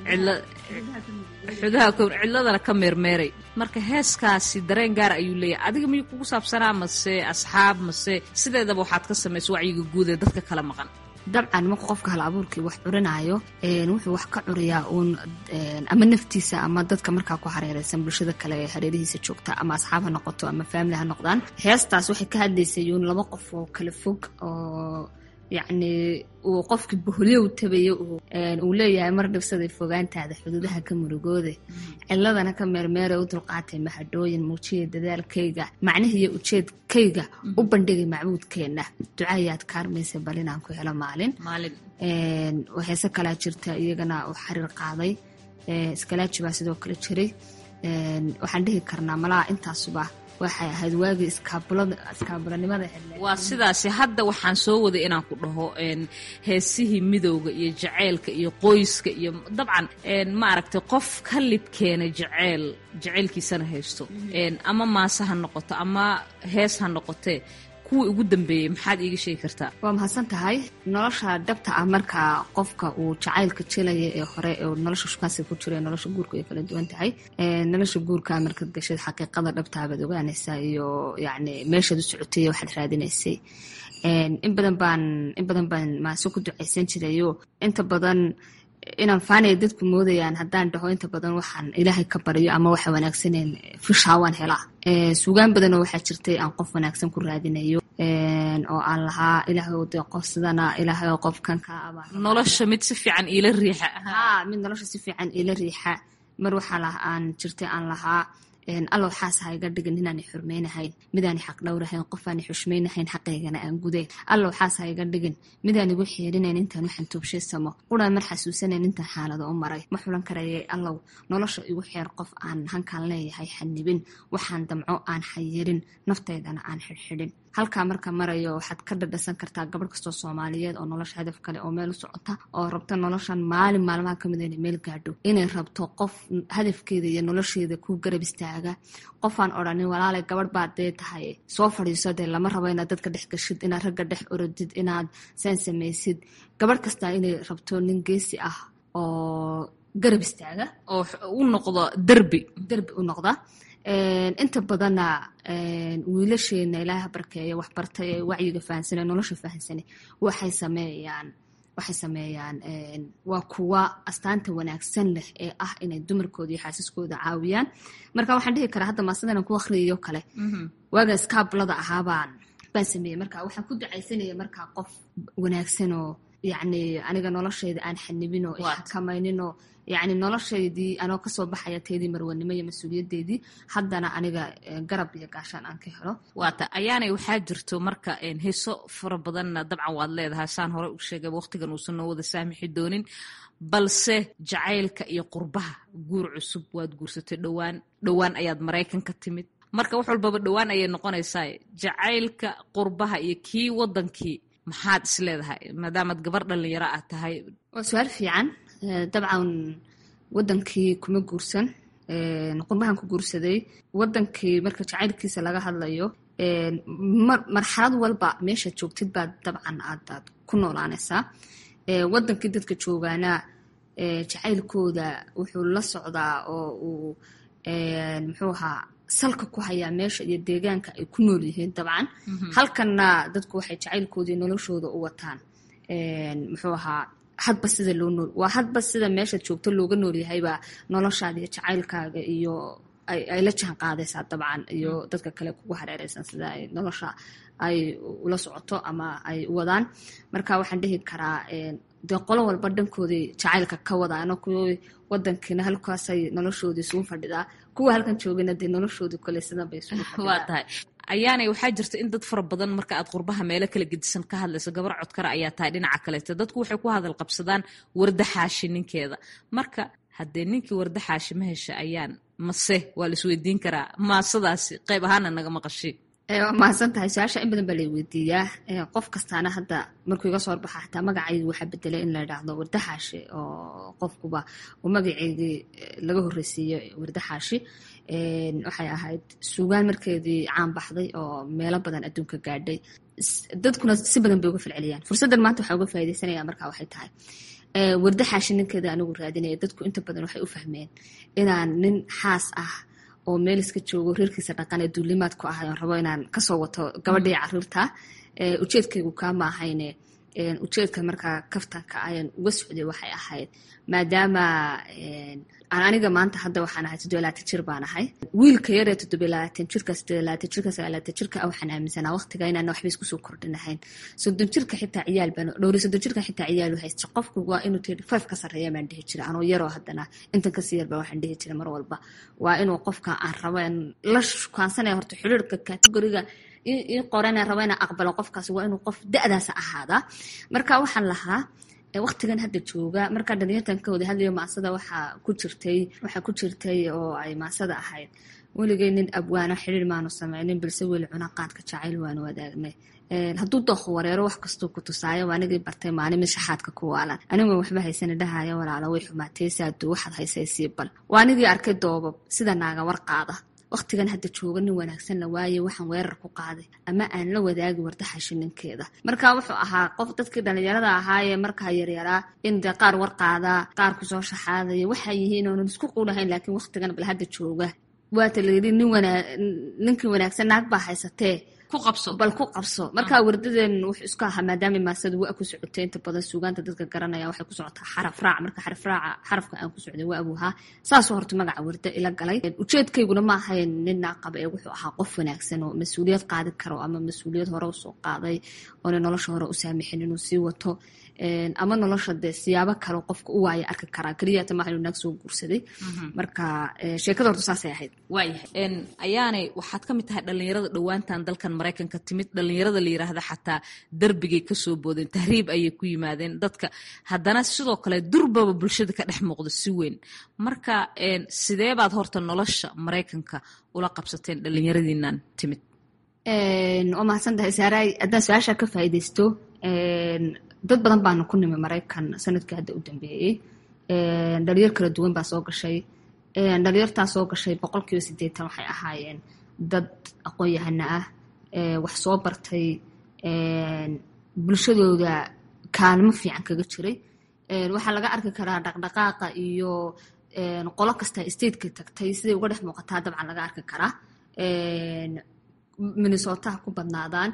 cidladana ka meermeeray marka heeskaasi dareen gaar ayuu leeyahay adiga miyuu kugu saabsanaa mase asxaab mase sideedaba waxaad ka samaysa wacyiga guud ee dadka kala maqan dabcan marka qofka hal abuurkii wax curinaayo wuxuu wax ka curiyaa uun ama naftiisa ama dadka markaa ku hareereysan bulshada kale ee hareerihiisa joogta ama asxaab ha noqoto ama faamili ha noqdaan heestaas waxay ka hadlaysay uun laba qof oo kala fog oo yacni uu qofkii boholyow tabayo uu leeyahay mar dhibsaday fogaantaada xuduudaha ka murugoode ciladana ka meermeera u dulqaatay mahadhooyin muujiya dadaalkayga macnihiiyo ujeedkayga u bandhigay macbuudkeenna ducaayaad kaarmaysa bal inaan ku helo maalin heese kalaa jirta iyagana uu xariir qaaday iskalaaji baa sidoo kale jiray waxaan dhihi karnaa malaha intaasuba waxay ahayd waagii iskaabulanimada waa sidaasi hadda waxaan soo waday inaan ku dhaho heesihii midowga iyo jaceylka iyo qoyska iyo dabcan ma aragtay qof ka libkeena jaceyl jaceylkiisana haysto ama maase ha noqoto ama hees ha noqotee kuwii ugu dambeeyey maxaad iiga sheegi kartaa waa mahadsan tahay nolosha dhabta ah markaa qofka uu jacaylka jelaya ee hore ee nolosha shukaansiga ku jira nolosha guurka ay kala duwan tahay nolosha guurka markaad gashad xaqiiqada dhabtaa baad ogaanaysaa iyo yacni meeshaad u socotay waxaad raadinaysay in badan baan in badan baan maase ku ducaysan jirayo inta badan inaan faanaya dadku moodayaan haddaan dhaho inta badan waxaan ilaahay ka baryo ama waxa wanaagsaneen fishaa waan helaa suugaan badanoo waxaa jirtay aan qof wanaagsan ku raadinayo oo aan lahaa ilaahay de qof sidana ilaahay oo qofkan ka aba nolosha mid si fiican iila riixa ha mid nolosha si fiican iila riixa mar waxaa lah aan jirtay aan lahaa allow xaas ha iga dhigin inaani xurmaynahayn midaani xaq dhowrahayn qofaani xushmaynahayn xaqaygana aan gudayn allow xaas ha iga dhigin midaan igu xiirinayn intaan waxaan tuubshaysamo quraan mar xasuusanayn intaan xaalado u maray ma xulan karayay allow nolosha igu xeer qof aan hankaan leeyahay xanibin waxaan damco aan xayirin naftaydana aan xidhxidhin halkaa marka marayo waxaad ka dhadhasan kartaa gabadh kastoo soomaaliyeed oo nolosha hadaf kale oo meel u socota oo rabta noloshan maalin maalmaha kamid inay meel gaadho inay rabto qof hadafkeeda iyo nolosheeda ku garab istaaga qofaan odhanin walaalay gabadh baad dee tahay soo fadhiiso dee lama rabo inaad dadka dhex gashid inaad ragga dhex orodid inaad saan samaysid gabadh kastaa inay rabto nin geesi ah oo garab istaaga oo u noqdo derbi derbi u noqda inta badanna wiilasheena ilaaha barkeeya waxbartay ee wacyiga fahansane nolosha fahansane waxay sameeyaan waxay sameeyaan waa kuwa astaanta wanaagsan leh ee ah inay dumarkooda iyo xaasiskooda caawiyaan marka waxaan dhihi karaa hadda maasadan ku akhriyayo kale waaga skaablada ahaabaan baan sameeyey marka waxaan ku ducaysanaya markaa qof wanaagsanoo yacni aniga noloshayda aan xanibinoo ixakamayninoo yacni noloshaydii anoo kasoo baxaya teedii marwanimo iyo mas-uuliyadeedii haddana aniga garab iyo gaashaan aan ka helo waata ayaanay waxaa jirto marka heeso fara badanna dabcan waad leedahay saan hore u sheegay waqtigan uusan noo wada saamixi doonin balse jacaylka iyo qurbaha guur cusub waad guursatay dhowaan dhowaan ayaad maraykan ka timid marka wax walbaba dhowaan ayay noqonaysaa jacaylka qurbaha iyo kii wadankii maxaad is leedahay maadaamaad gabar dhalinyaro ah tahay waa su-aal fiican dabcan wadankii kuma guursan qurbahan ku guursaday wadankii marka jacaylkiisa laga hadlayo marxalad walba meeshaad joogtid baad dabcan aadaad ku noolaanaysaa wadankii dadka joogaana jacaylkooda wuxuu la socdaa oo uu muxuu ahaa salka ku hayaa meesha iyo deegaanka ay ku nool yihiin dabcan halkanna dadku waxay jacaylkoodii noloshooda u wataan muxuu ahaa hadba sida loo nool waa hadba sida meeshaad joogto looga noolyahaybaa noloshaada iyo jacaylkaaga iyo ay la jaan qaadaysaa dabcan iyo dadka kale kugu hareereysan sida ay nolosha ay ula socoto ama ay wadaan marka waxaan dhihi karaa dee qolo walba dhankooday jacaylka ka wadaano kuwii wadankiina halkaasay noloshoodii isugu fadhidaa kuwa halkan joogana dee noloshoodii kole sidan bay isugu fadhidaa waa tahay ayaanay waxaa jirta in dad fara badan marka aad qurbaha meelo kala gedisan ka hadlayso gabar codkara ayaa tahay dhinaca kaleeto dadku waxay ku hadal qabsadaan wardaxaashi ninkeeda marka haddee ninkii wardaxaashi ma hesha ayaan mase waa la isweydiin karaa maasadaasi qayb ahaana naga maqashi waa mahadsan tahay su-aasha in badan baa lay weydiiyaa qof kastaana hadda markuu iga soo horbaxa xataa magacaygi waxaa bedelay in la idhaahdo wardaxaashi oo qofkuba uu magaceygii laga horreysiiyo wardaxaashi waxay ahayd suugaan markeedii caan baxday oo meelo badan adduunka gaadhay dadkuna si badan bay uga falceliyaan fursaddan maanta waxaa uga faa'idaysanaya markaa waxay tahay wardaxaashi ninkeeda anigu raadinaya dadku inta badan waxay u fahmeen inaan nin xaas ah oo meel iska joogo reerkiisa dhaqan ee duulimaad ku ahay oon rabo inaan kasoo wato gabadhii caruurta ujeedkaygu kaama ahayne ujeedka markaa kaftanka ayaan uga socday waxay ahayd maadaama aan aniga maanta hadda waxaan ahay toddoba laatan jir baan ahay wiilka yaree toddoba laatan jirka siddeed laatan jirka sagaal laatan jirka waxaan aaminsanaa waqtiga inaan waxba iskusoo kordhinahayn soddon jirka xitaa ciyaal baan dhowri soddon jirka xitaa ciyaal u haysta qofku waa inuu tiri five ka sarreeya baan dhihi jira anoo yaroo haddana intan kasii yarba waxaan dhihi jira mar walba waa inuu qofka aan rabo la shukaansanaya horta xiriirka kategoriga ii qorana rabo inaan aqbalo qofkaas waa inuu qof da-daas ahaadaa marka waxaan lahaa waqtigan hadda jooga markaa dhalinyartan ka wada hadlayo maasada waxaa ku jirtay waxaa ku jirtay oo ay maasada ahayd weligay nin abwaana xiriir maanu sameynin balse weli cuna qaadka jacayl waanu wadaagnay hadduu dooqo wareero wax kastuu ku tusaayo waa anigii bartay maalin mid shaxaadka ku waalan anigoo waxba haysana dhahaya walaalo way xumaatay saadu waxaad haysay sii bal waa anigii arkay doobab sida naaga war qaada waqtigan hadda jooga nin wanaagsan la waaye waxaan weerar ku qaaday ama aan la wadaagi wardaxashi ninkeeda marka wuxuu ahaa qof dadkii dhalinyarada ahaayee markaa yaryaraa in dee qaar war qaadaa qaar kusoo shaxaadaya waxaa yihiin oonan isku quulahayn laakiin waqtigan bal hadda jooga waata layidhi nin wanaa ninkii wanaagsan naag baa haysatee ku qabso bal ku qabso marka wardadeen wuxuu isku ahaa maadaama maasadu waa ku socotay inta badan suugaanta dadka garanaya waxay ku socotaa xaraf raac marka xaraf raaca xarafka aan ku socday waa abuuhaa saasoo horta magaca warda ila galay ujeedkayguna ma ahayn nin naaqaba ee wuxuu ahaa qof wanaagsan oo mas-uuliyad qaadi karo ama mas-uuliyad hore usoo qaaday oona nolosha hore u saamixin inuu sii wato ama nolosha dee siyaabo kale qofka u waaya arki karaa keliyata maaha inuu naag soo guursaday marka sheekada horta saasay ahayd waayahay ayaanay waxaad ka mid tahay dhallinyarada dhowaantan dalkan maraykanka timid dhallinyarada la yiraahda xataa darbigay kasoo boodeen tahriib ayay ku yimaadeen dadka haddana sidoo kale durbaba bulshada ka dhex muuqda si weyn marka sidee baad horta nolosha maraykanka ula qabsateen dhallinyaradiinan timid waa mahadsantahay saaray haddaan su-aasha ka faa'iidaysto dad badan baanu ku nimi maraykan sanadkii hadda u dambeeyey dhalinyar kala duwan baa soo gashay dhalinyartaa soo gashay boqolkiiba siddeetan waxay ahaayeen dad aqoon-yahana ah wax soo bartay bulshadooda kaalmo fiican kaga jiray waxaa laga arki karaa dhaqdhaqaaqa iyo qolo kasta stateka tagtay siday uga dhex muuqataa dabcan laga arki karaa minnesotaha ku badnaadaan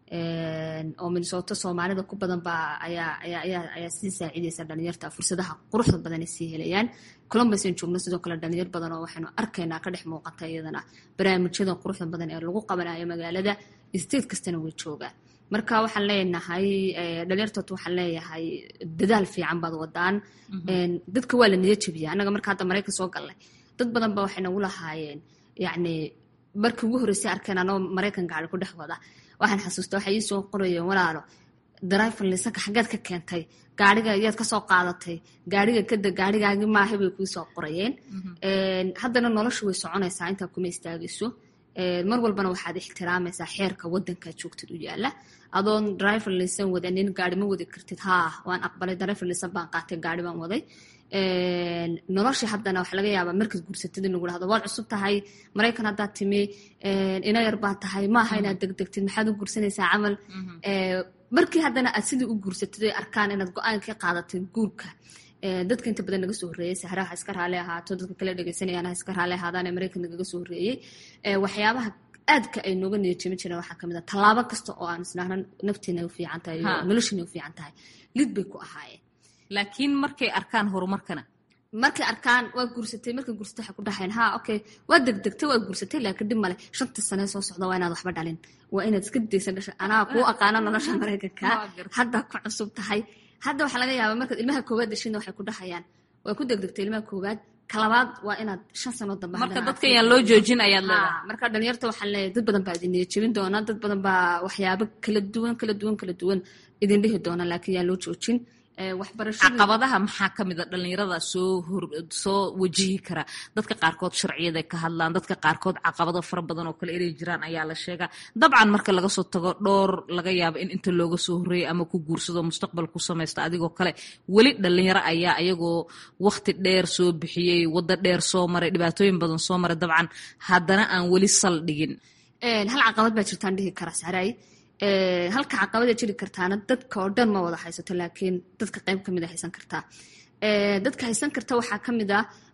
oo minnesota soomaalida ku badan baa ayaa ayaa ayaa ayaa sii saacidaysa dhalinyarta fursadaha quruxda badan ay sii helayaan columbus aan joogno sidoo kale dhalinyar badan oo waxaynu arkaynaa ka dhex muuqata iyadana barnaamijyada quruxda badan ee lagu qabanayo magaalada state kastana way joogaan marka waxaan leenahay dhalinyartood waxaan leeyahay dadaal fiican baad wadaan dadka waa la niyad jabiya annaga marka hadda maraykan soo galnay dad badan ba waxay nagu lahaayeen yacni markii ugu horreysay arkeen anoo maraykan gaari ku dhex wada waxaan xasuusta waxay ii soo qorayeen walaalo driver lisanka xaggeed ka keentay gaariga yaad kasoo qaadatay gaariga kada gaarigaagi maaha bay kuu soo qorayeen haddana nolosha way soconaysaa intaa kuma istaagayso mar walbana waxaad ixtiraamaysaa xeerka wadankaa joogtid u yaala adoon driver lisan wadanin gaari ma wadi kartid haa waan aqbalay driver lisan baan qaatay gaari baan waday nolosha haddana waxa laga yaabaa markaad guursatid in lagu dhahdo waad cusub tahay maraykan haddaad timi ina yar baad tahay maaha inaad degdegtid maxaad u guursanaysaa camal markii haddana aad sidii u guursatid ay arkaan inaad go-aan ka qaadatay guurka dadka inta badan naga soo horreeyey sahraha iska raali ahaato dadka kale dhegeysanayaan ha iska raali ahaadaan ee maraykan nagaga soo horreeyey waxyaabaha aadka ay nooga niyajimi jireen waxaa kamid a tallaabo kasta oo aan isnahna naftiina u fiican tahay iyo noloshiina u fiican tahay lid bay ku ahaayeen laakiin markay arkaan horumarkana markay arkaan waa guursatay markay guursatay waxay ku dhahayn ha okay waa degdegtay waa guursatay laakiin dhib male shanta sane soo socda waa inaad waxba dhalin waa inaad iska daysa dhasha anaa kuu aqaano nolosha maraykanka haddaa ku cusub tahay hadda waxaa laga yaabaa markaad ilmaha koowaad dhashina waxay ku dhahayaan waa ku degdegtay ilmaha koowaad kalabaad waa inaad shan sano dambe marka dadka yaan loo joojin ayaad leedahay marka dhalinyarta waxaan leeyahay dad badan baa idin niyad jebin doona dad badan baa waxyaabo kala duwan kala duwan kala duwan idin dhihi doona laakiin yaan loo joojin caqabadaha maxaa ka mid a dhallinyarada soo soo wajihi kara dadka qaarkood sharciyaday ka hadlaan dadka qaarkood caqabado fara badan oo kale inay jiraan ayaa la sheegaa dabcan marka laga soo tago dhowr laga yaabo in inta looga soo horreeyay ama ku guursado mustaqbal ku samaysta adigoo kale weli dhallinyaro ayaa ayagoo wakti dheer soo bixiyey waddo dheer soo maray dhibaatooyin badan soo maray dabcan haddana aan weli sal dhigin hal caqabad baa jirtaan dhihi kara saray halka caqabada jiri kartaana dadka oo dhan ma wada haysato laakiin dadka qayb kamid a haysan kartaa dadka haysan karta waxaa kamid ah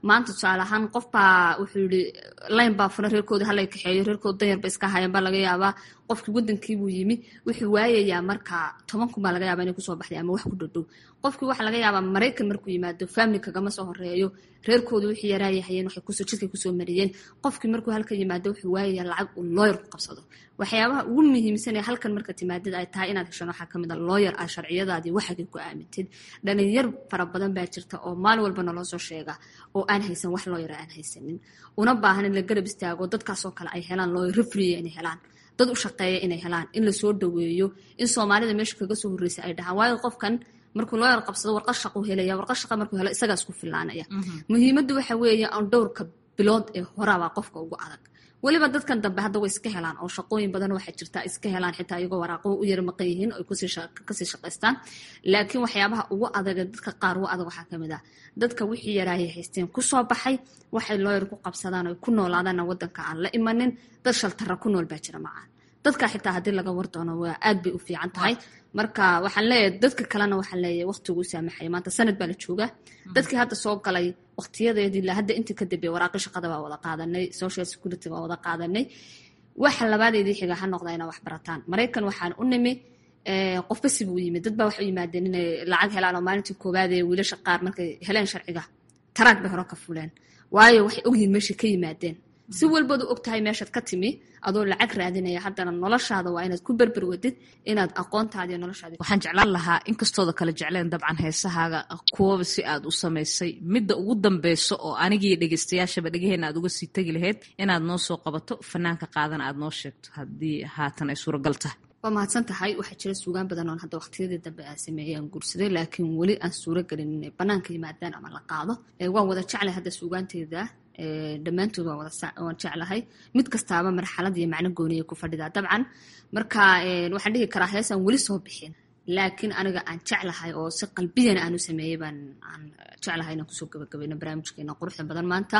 maanta tusaale ahaan qof baa wuxuu yihi layn baa furan reerkooda halay kaxeeyo reerkooda danyar ba iska hayan baa laga yaabaa qofkii wadankiibuu yimi wuxuu waayayaa marka toban kun baa laga yaaba inay kusoo baxday ama wax ku dhadhow qofkii waxaa laga yaabaa maraykan markuu yimaado family kagama soo horeeyo reerkooda wixii yaraayahayeen waxay kusoo jidkay kusoo mariyeen qofkii markuu halka yimaado wuxuu waayayaa lacag uu looyar ku qabsado waxyaabaha ugu muhiimsan ee halkan marka timaadada ay tahay inaad heshan waxaa kamid a looyar ah sharciyadaadii waxagay ku aamintid dhalinyar fara badan baa jirta oo maalin walba naloo soo sheega oo aan haysan wax looyara aan haysanin una baahan in la garab istaago dadkaasoo kale ay helaan looyar refriya inay helaan dad u shaqeeya inay helaan in lasoo dhaweeyo in soomaalida meesha kaga soo horreysa ay dhahaan waayo qofkan markuu looyar qabsado warqad shaqu helaya warqad shaqa markuu helo isagaas ku filaanaya muhiimaddu waxa weeye aan dhowrka bilood ee horaabaa qofka ugu adag weliba dadkan dambe hadda way iska helaan oo shaqooyin badan waxaa jirta iska helaan xitaa iyagoo waraaqo u yar maqan yihiin ay kasii shaqaystaan laakiin waxyaabaha ugu adaga dadka qaar ugu adag waxaa kamid ah dadka wixii yaraayay haysteen kusoo baxay waxay looyar ku qabsadaan oo ku noolaadaanna wadanka aan la imanin dad shaltara ku nool baa jira macaan dadka xitaa haddii laga war doono waa aad bay u fiican tahay marka waxaan leeyahay dadka kalena waxaan leeyahay waqtigu saamaxaya maanta sanad baa la joogaa dadkii hadda soo galay waqtiyadeedii la hadda intii ka dambeeya waraaqi shaqada baa wada qaadanay social security baa wada qaadanay waxa labaadeedii xiga ha noqda inaa wax barataan maraykan waxaan u nimi qofba sibuu yimid dad baa waxay u yimaadeen inay lacag helaan oo maalintii koowaad ee wiilasha qaar markay heleen sharciga taraag bay hore ka fuleen waayo waxay ogyihiin meeshay ka yimaadeen si walbaad u og tahay meeshaad ka timi adoo lacag raadinaya haddana noloshaada waa inaad ku berber wadid inaad aqoontaadi noloshaadi waxaan jeclaan lahaa inkastooda kala jecleen dabcan heesahaaga kuwaba si aad u samaysay midda ugu dambeyso oo anigii dhegeystayaashaba dhegaheenna aad uga sii tegi lahayd inaad noo soo qabato fanaanka qaadana aad noo sheegto haddii haatan ay suuragal tahay waa mahadsan tahay waxaa jira suugaan badan oon hadda waqtiyadii dambe aan sameeyey aan guursaday laakiin weli aan suuro gelin inay banaanka yimaadaan ama la qaado waan wada jeclay hadda suugaanteeda dhammaantood waan waan jeclahay mid kastaaba marxalad iyo macno gooniya ku fadhidaa dabcan marka waxaan dhihi karaa heesaan weli soo bixin laakiin aniga aan jeclahay oo si qalbiyan aan u sameeyey baan aan jeclahay inaan kusoo gabagabayno barnaamijkeena quruxda badan maanta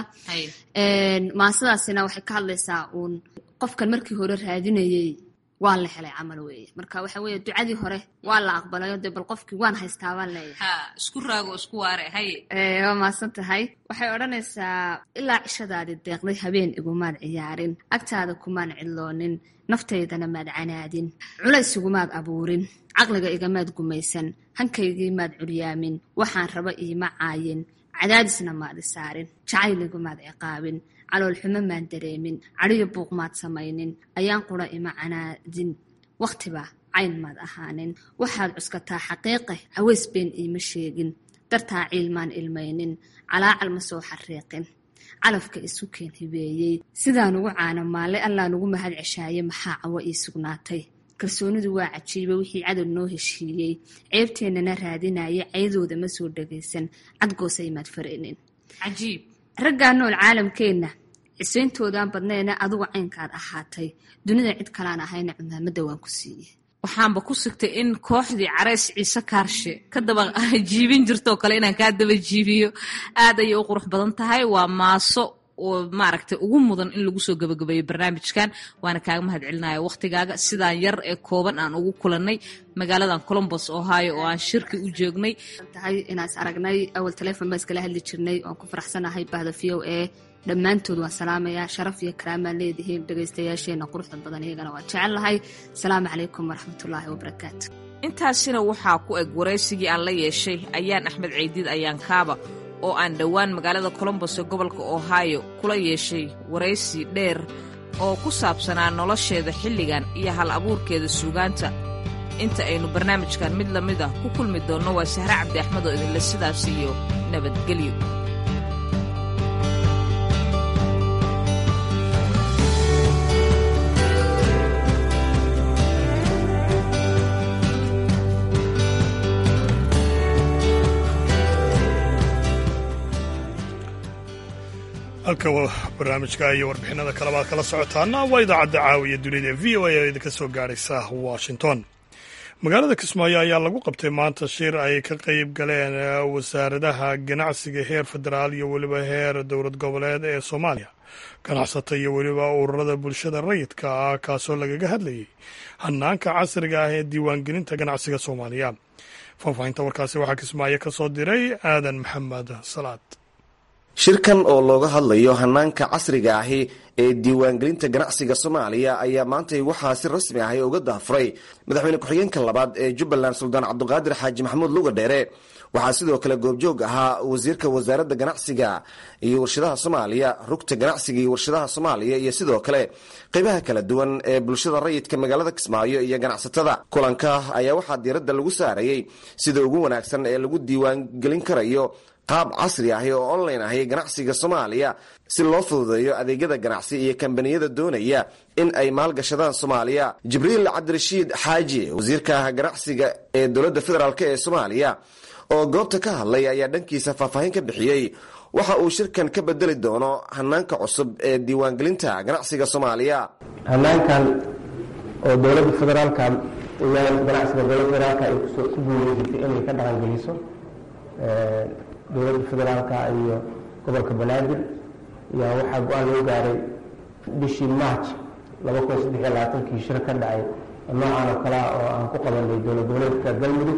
maasadaasina waxay ka hadlaysaa uun qofkan markii hore raadinayey waa la helay camal weeye marka waxa weeye ducadii hore waa la aqbalayo dee bal qofkii waan haystaa baan leeyahay isku raago isku waare haye waa maasan tahay waxay odhanaysaa ilaa cishadaadi deeqday habeen igumaad ciyaarin agtaada kumaan cidloonin naftaydana maad canaadin culays igumaad abuurin caqliga igamaad gumaysan hankaygii maad curyaamin waxaan raba iima caayin cadaadisna maad isaarin jacayl igumaad ciqaabin caloolxumo maan dareemin cadhiyo buuq maad samaynin ayaan qura ima canaadin wakhtiba cayn maad ahaanin waxaad cuskataa xaqiiqe caways been iima sheegin dartaa ciil maan ilmaynin calaacal ma soo xariiqin calafka isu keen hibeeyey sidaan ugu caana maallay allaan ugu mahad ceshaaye maxaa cawo ii sugnaatay kalsoonidu waa cajiiba wixii cadow noo heshiiyey ceebteennana raadinaya ceydooda ma soo dhagaysan cadgoosay maad farinin cajiib raggaa nool caalamkeenna cisayntoodan badneena adigu caynkaad ahaatay dunida cid kalaan ahayna cumaamadda waan ku siiyey waxaanba ku sigtay in kooxdii carays ciise kaarshe ka daba jiibin jirtoo kale inaan kaa daba jiibiyo aad ayay u qurux badan tahay waa maaso oo maaragtay ugu mudan in lagu soo gabagabeeyo barnaamijkan waana kaaga mahad celinaya wakhtigaaga sidaan yar ee kooban aan ugu kulannay magaaladan colombos ohio oo aan shirki u joognay tahay inaas aragnay awal taleefon baa iskala hadli jirnay waan ku faraxsanahay bahda v o e dhammaantood waan salaamayaa sharaf iyo karaamaan leedihiin dhegaystayaasheenna quruxda badan iyagana waan jecel lahay asalaamu calaykum waraxmatullaahi wabarakaatu intaasina waxaa ku eg waraysigii aan la yeeshay ayaan axmed ceydiid ayaan kaaba oo aan dhowaan magaalada colombos ee gobolka ohio kula yeeshay waraysi dheer oo ku saabsanaa nolosheeda xilligan iyo hal abuurkeeda suugaanta inta aynu barnaamijkan mid la mid ah ku kulmi doonno waa sahre cabdi axmed oo idinle sidaas iyo nabadgelyo halka barnaamijka iyo warbixinada kaleba ad kala socotaana waa idaacadda caawiya dunida ee v o a oo idinka soo gaaraysa washington magaalada kismaayo ayaa lagu qabtay maanta shir ay ka qeyb galeen wasaaradaha ganacsiga heer federaal iyo weliba heer dowlad goboleed ee soomaaliya ganacsata iyo weliba ururada bulshada rayidka ah kaasoo lagaga hadlayay hanaanka casriga ah ee diiwaangelinta ganacsiga soomaaliya faahfaahinta warkaasi waxaa kismaayo ka soo diray aadan maxamed salaad shirkan oo looga hadlayo hanaanka casriga ahi ee diiwaangelinta ganacsiga soomaaliya ayaa maantay waxaa si rasmi ahi uga daafuray madaxweyne ku-xigeenka labaad ee jubbaland suldaan cabduqaadir xaaji maxamuud luga dheere waxaa sidoo kale goobjoog ahaa wasiirka wasaaradda ganacsiga iyo warshadaha soomaaliya rugta ganacsiga iyo warshadaha soomaaliya iyo sidoo kale qeybaha kala duwan ee bulshada rayidka magaalada kismaayo iyo ganacsatada kulanka ayaa waxaa diiradda lagu saarayey sida ugu wanaagsan ee lagu diiwaangelin karayo qaab casri ahi oo online ahi ganacsiga soomaaliya si loo fududeeyo adeegyada ganacsi iyo kambaniyada doonaya in ay maalgashadaan soomaaliya jibriil cabdirashiid xaaji wasiirka ganacsiga ee dowladda federaalk ee soomaaliya oo goobta ka hadlay ayaa dhankiisa faahfaahin ka bixiyey waxa uu shirkan ka bedeli doono hanaanka cusub ee diiwaangelinta ganacsiga soomaaliya hanaankan oo dowladda federaalka ganacsiga dowladda federaalka ay ku guuleysatay inay ka dhaqangeliso dowladda federaalka iyo gobolka banaadir ayaa waxaa go-aan loo gaaray bishii march laba kun saddex iyo labaatankii shir ka dhacay noocan oo kalea oo aan ku qabanay dowlad goboleedka galmudug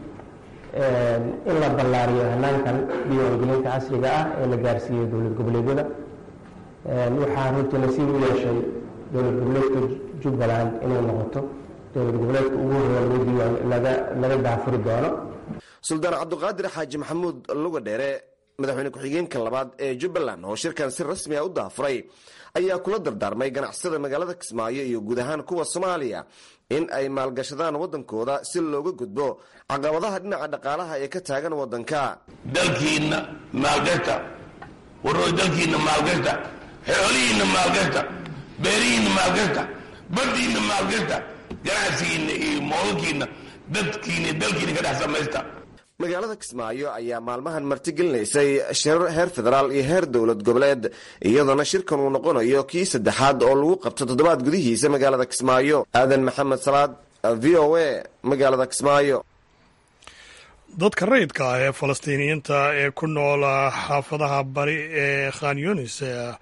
in la ballaariyo hanaankan diiwaangelinta casriga ah ee la gaarsiiyey dowlad goboleedyada waxaa runtii nasiib u yeeshay dowlad goboleedka jubbaland inay noqoto dowlad goboleedka ugu horeeya laga daafuri doono suldaan cabduqaadir xaaji maxamuud luga dheere madaxweyne ku-xigeenka labaad ee jubbaland oo shirkan si rasmi a u daafuray ayaa kula dardaarmay ganacsada magaalada kismaayo iyo guud ahaan kuwa soomaaliya in ay maalgashadaan waddankooda si looga gudbo caqabadaha dhinaca dhaqaalaha ee ka taagan waddanka dalkiinna maalgashta warooy dalkiinna maalgashta xoolihiinna maalgashta beerihiinna maalgashta baddiinna maalgashta ganacsigiinna iyo moodalkiinna dadkiina dalkiina ka dhex samaysta magaalada kismaayo ayaa maalmahan martigelinaysay shirar heer federaal iyo heer dowlad goboleed iyadoona shirkan uu noqonayo kii saddexaad oo lagu qabto toddobaad gudihiisa magaalada kismaayo aadan maxamed salaad v o a magaalada kismaayo dadka rayidka ah ee falastiiniyiinta ee ku nool xaafadaha bari ee khan yunis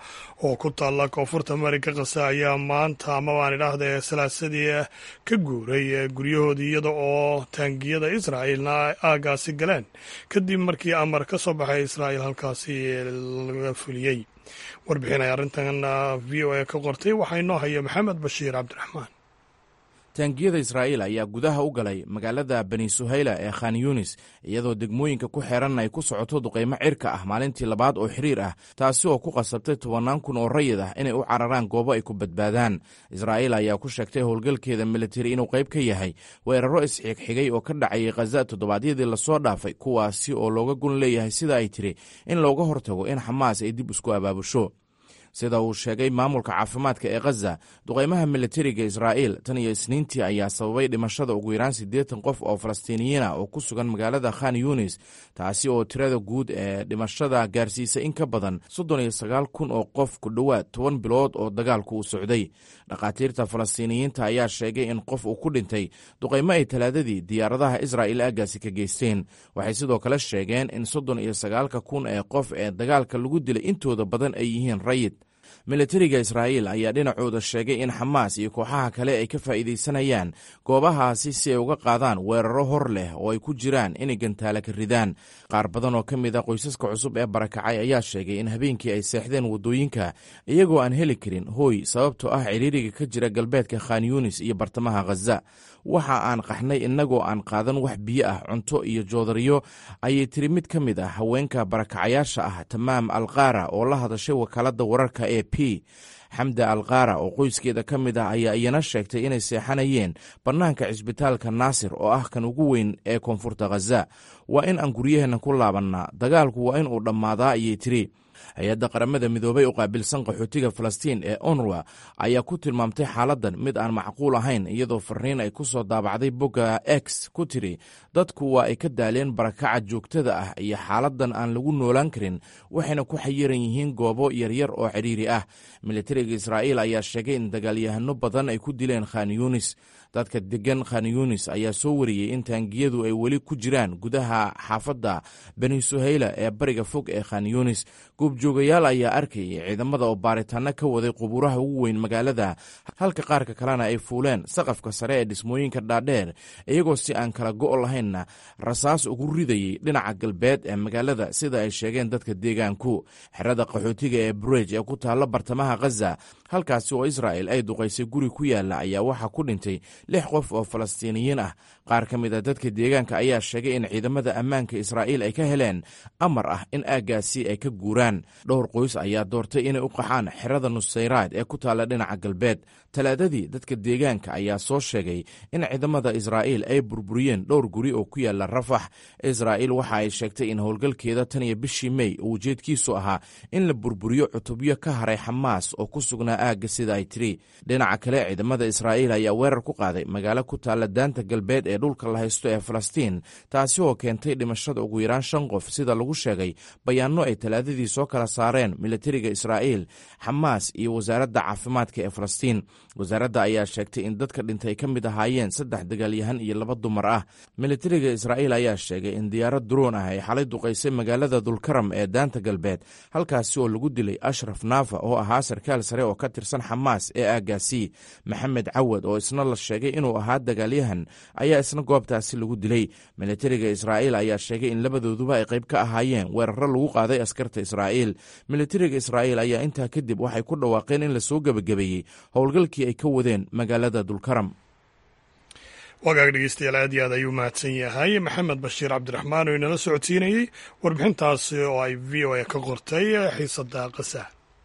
oo ku taalla koonfurta mareyka kasa ayaa maanta amabaan idhaahda salaasadii ka guuray guryahoodii iyada oo taangiyada israa'ilna aagaasi galeen kadib markii amar ka soo baxay israa'il halkaasi laga fuliyey warbixin ay arrintan v o a ka qortay waxaa inoo haya maxamed bashiir cabdiraxmaan taangiyada israa'iil ayaa gudaha u galay magaalada bani suhayla ee khan yunis iyadoo degmooyinka ku xeeran ay ku socoto duqaymo cirka ah maalintii labaad oo xiriir ah taasi oo ku qasabtay tobannaan kun oo rayid ah inay u cararaan goobo ay ku badbaadaan israa'iil ayaa ku sheegtay howlgalkeeda militari inuu qayb ka yahay weeraro isxigxigay oo ka dhacayay khaza toddobaadyadii lasoo dhaafay kuwaasi oo looga gun leeyahay sida ay tiri in looga hortago in xamaas ay dib isku abaabusho sida uu sheegay maamulka caafimaadka ee khaza duqaymaha militariga israa'iil tan iyo isniintii ayaa sababay dhimashada ugu yaraan siddeetan qof oo falastiiniyiina oo ku sugan magaalada khan yunis taasi oo tirada guud ee dhimashada gaarsiisa in ka badan soddon iyo sagaal kun oo qof ku dhowaad toban bilood oo dagaalku u socday dhakhaatiirta falastiiniyiinta ayaa sheegay in qof uu ku dhintay duqaymo ay talaadadii diyaaradaha israa'il aagaasi ka geysteen waxay sidoo kale sheegeen in soddon iyo sagaalka kun ee qof ee dagaalka lagu dilay intooda badan ay yihiin rayid militariga israa'iil ayaa dhinacooda sheegay in xamaas iyo kooxaha kale ay ka faa'iidaysanayaan goobahaasi si ay uga qaadaan weeraro hor leh oo ay ku jiraan inay gantaala ka ridaan qaar badan oo ka mid a qoysaska cusub ee barakacay ayaa sheegay in habeenkii ay seexdeen waddooyinka iyagoo aan heli karin hooy sababtoo ah ciriiriga ka jira galbeedka khan yunis iyo bartamaha khaza waxa aan qaxnay innagoo aan qaadan wax biyo ah cunto iyo joodariyo ayay tiri mid ka mid ah haweenka barakacayaasha ah tamaam alkaara oo la hadashay wakaaladda wararka e p xamda alkaara oo qoyskeeda ka mid ah ayaa iyana sheegtay inay seexanayeen bannaanka cisbitaalka naasir oo ah kan ugu weyn ee koonfurta khaza waa in aan guryaheenna ku laabannaa dagaalku waa in uu dhammaadaa ayay tiri hay-adda qaramada midoobay u qaabilsan qaxootiga falastiin ee onruwa ayaa ku tilmaamtay xaaladdan mid aan macquul ahayn iyadoo fariin ay ku soo daabacday bogga x ku tiri dadku waa ay ka daaleen barakaca joogtada ah iyo xaaladdan aan lagu noolaan karin waxayna ku xayiran yihiin goobo yaryar oo cidhiiri ah militariga israa'iil ayaa sheegay in dagaalyahano badan ay ku dileen khan yunis dadka degan khan yunis ayaa soo wariyey in taangiyadu ay weli ku jiraan gudaha xaafadda bani suhayla ee bariga fog ee khan yunis goobjoogayaal ayaa arkayay ciidamada oo baaritaano ka waday qubuuraha ugu weyn magaalada halka qaarka kalena ay fuuleen saqafka sare ee dhismooyinka dhaadheer iyagoo si aan kala go' lahaynna rasaas ugu ridayey dhinaca galbeed ee magaalada sida ay sheegeen dadka deegaanku xerada qaxootiga ee burej ee ku taalla bartamaha khaza halkaasi oo israa'el ay duqaysay guri ku yaalla ayaa waxaa ku dhintay lix qof oo falastiiniyiin ah qaar ka mid a dadka deegaanka ayaa sheegay in ciidamada ammaanka israa'iil ay ka heleen amar ah in aaggaasi ay ka guuraan dhowr qoys ayaa doortay inay u qaxaan xerada nusayraad ee ku taalla dhinaca galbeed talaadadii dadka deegaanka ayaa soo sheegay in ciidamada israa'iil ay burburiyeen dhowr guri oo ku yaalla rafax israa'iil waxa ay sheegtay in howlgalkeeda tan iyo bishii mey uu ujeedkiisu ahaa in la burburiyo cutubyo ka haray xamaas oo ku sugnaa aagga sida ay tiri dhinaca kale ciidamada israa'iil ayaa weerar ku qaaday magaalo ku taalla daanta galbeed ee dhulka la haysto ee falastiin taasi oo keentay dhimashada ugu yaraan shan qof sida lagu sheegay bayaanno ay talaadadii soo kala saareen militariga israa'iil xamaas iyo wasaaradda caafimaadka ee falastiin wasaaradda ayaa sheegtay in dadka dhintay ay ka mid ahaayeen saddex dagaalyahan iyo laba dumar ah militariga israa'iil ayaa sheegay in diyaarad duroon ah ay xalay duqaysay magaalada dulkaram ee daanta galbeed halkaasi oo lagu dilay ashraf naafa oo ahaa sarkaal sare oo ka tirsan xamaas ee aagaasi maxamed cawad oo isna la sheegay inuu ahaa dagaalyahan ayaa isna goobtaasi lagu dilay militariga israa'iil ayaa sheegay in labadooduba ay qayb ka ahaayeen weeraro lagu qaaday askarta israa'iil militariga israa'iil ayaa intaa kadib waxay ku dhawaaqeen in lasoo gebagabeeyey howlgalkii ay ka wadeen magaalada dulkaram wagaag dhegeystayaal aad iyo aad ayuu mahadsan yahay maxamed bashiir cabdiraxmaan oo inala socodsiinayey warbixintaasi oo ay v o a ka qortay xiisada qasa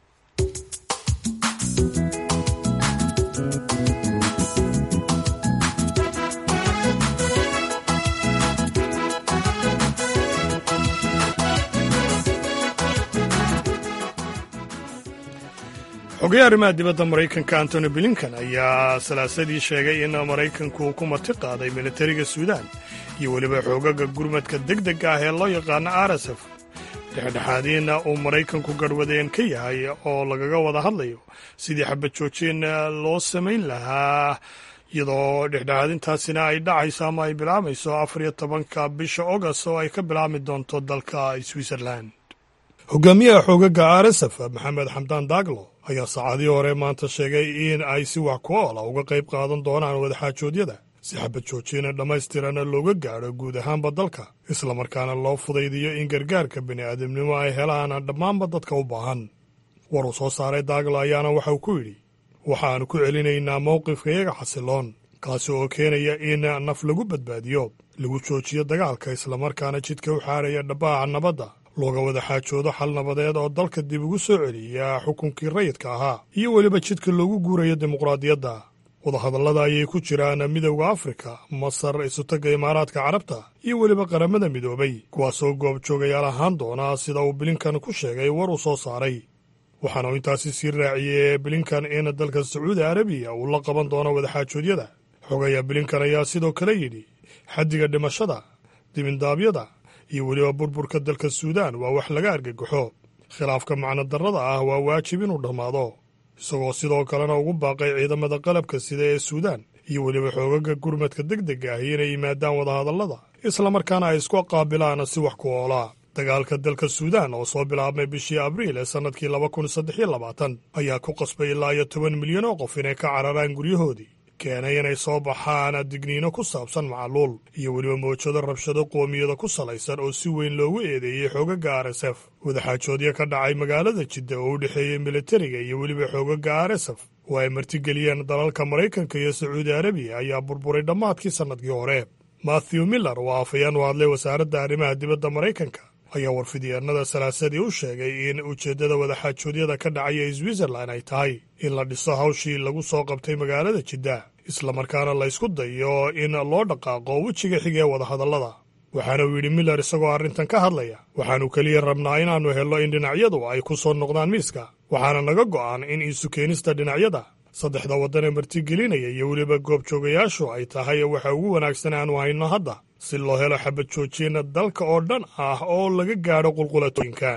xogaye arrimaha dibadda maraykanka antony blinkan ayaa salaasadii sheegay in maraykanku uu ku marti qaaday militariga suudaan iyo weliba xoogaga gurmadka deg dega ah ee loo yaqaano rsf dhexdhexaadiina uu maraykanku garhwadeen ka yahay oo lagaga wada hadlayo sidii xabad joojin loo samayn lahaa iyadoo dhexdhexaadintaasina ay dhacayso ama ay bilaabayso afar iyo tobanka bisha august oo ay ka bilaabmi doonto dalka switzerland hogaamiyaha xoogaga rsf maxamed xamdaan daaglo ayaa saacadii hore maanta sheegay in ay si wax ku oola uga qayb qaadan doonaan wadaxaajoodyada si xabad joojina dhammaystirana looga gaadho guud ahaanba dalka islamarkaana loo fudaydiyo in gargaarka bini'aadamnimo ay helaan dhammaanba dadka u baahan war uu soo saaray daaglo ayaana waxa uu ku yidhi waxaannu ku celinaynaa mowqifkayaga xasiloon kaasi oo keenaya in naf lagu badbaadiyo lagu joojiyo dagaalka islamarkaana jidka u xaaraya dhabbaaca nabadda looga wada xaajoodo xal nabadeed oo dalka dib ugu soo celiya xukunkii rayidka ahaa iyo weliba jidka loogu guurayo dimuqraadiyadda wadahadallada ayay ku jiraan midowda afrika masar isutagga imaaraadka carabta iyo weliba qaramada midoobay kuwaasoo goobjoogayaal ahaan doona sida uu bilinkan ku sheegay war uu soo saaray waxaana uu intaasi sii raaciyey bilinkan in dalka sacuudi arabiya uu la qaban doono wadaxaajoodyada xogaya bilinkan ayaa sidoo kale yidhi xaddiga dhimashada dibindaabyada iyo weliba burburka dalka suudaan waa wax laga argagaxo khilaafka macnodarrada ah waa waajib inuu dhammaado isagoo sidoo kalena ugu baaqay ciidamada qalabka sida ee suudaan iyo weliba xoogaga gurmadka deg dega ah inay yimaadaan wadahadallada islamarkaana ay isku qaabilaan si wax ku oolaa dagaalka dalka suudaan oo soo bilaabmay bishii abriil ee sannadkii laba kun saddex iyo labaatan ayaa ku qasbay ilaa iyo toban milyan oo qof inay ka cararaan guryahoodii keenay inay soo baxaan digniino ku saabsan macaluul iyo weliba mawjado rabshado qoomiyada ku salaysan oo si weyn loogu eedeeyey xoogaga r s f wadaxaajoodyo ka dhacay magaalada jidda oo u dhexeeyey militariga iyo weliba xoogaga r s f oo ay martigeliyeen dalalka maraykanka iyo sacuudi arabiya ayaa burburay dhammaadkii sannadkii hore mathew miller oo afayeen u hadlay wasaaradda arrimaha dibadda maraykanka ayaa warfidyeennada salaasadii u sheegay in ujeeddada wadaxaajoodyada ka dhacaya switzerland ay tahay in la dhiso hawshii lagu soo qabtay magaalada jidda islamarkaana la ysku dayo in loo dhaqaaqo wejiga xiga ee wadahadallada waxaana uu yidhi miller isagoo arrintan ka hadlaya waxaannu keliya rabnaa inaannu helno in dhinacyadu ay ku soo noqdaan miiska waxaana naga go'an in isu keenista dhinacyada saddexda waddan ee martigelinaya iyo weliba goobjoogayaashu ay tahay waxa ugu wanaagsan aanu hayno hadda si loo helo xabad joojina dalka oo dhan ah oo laga gaadho qulqulatooyinka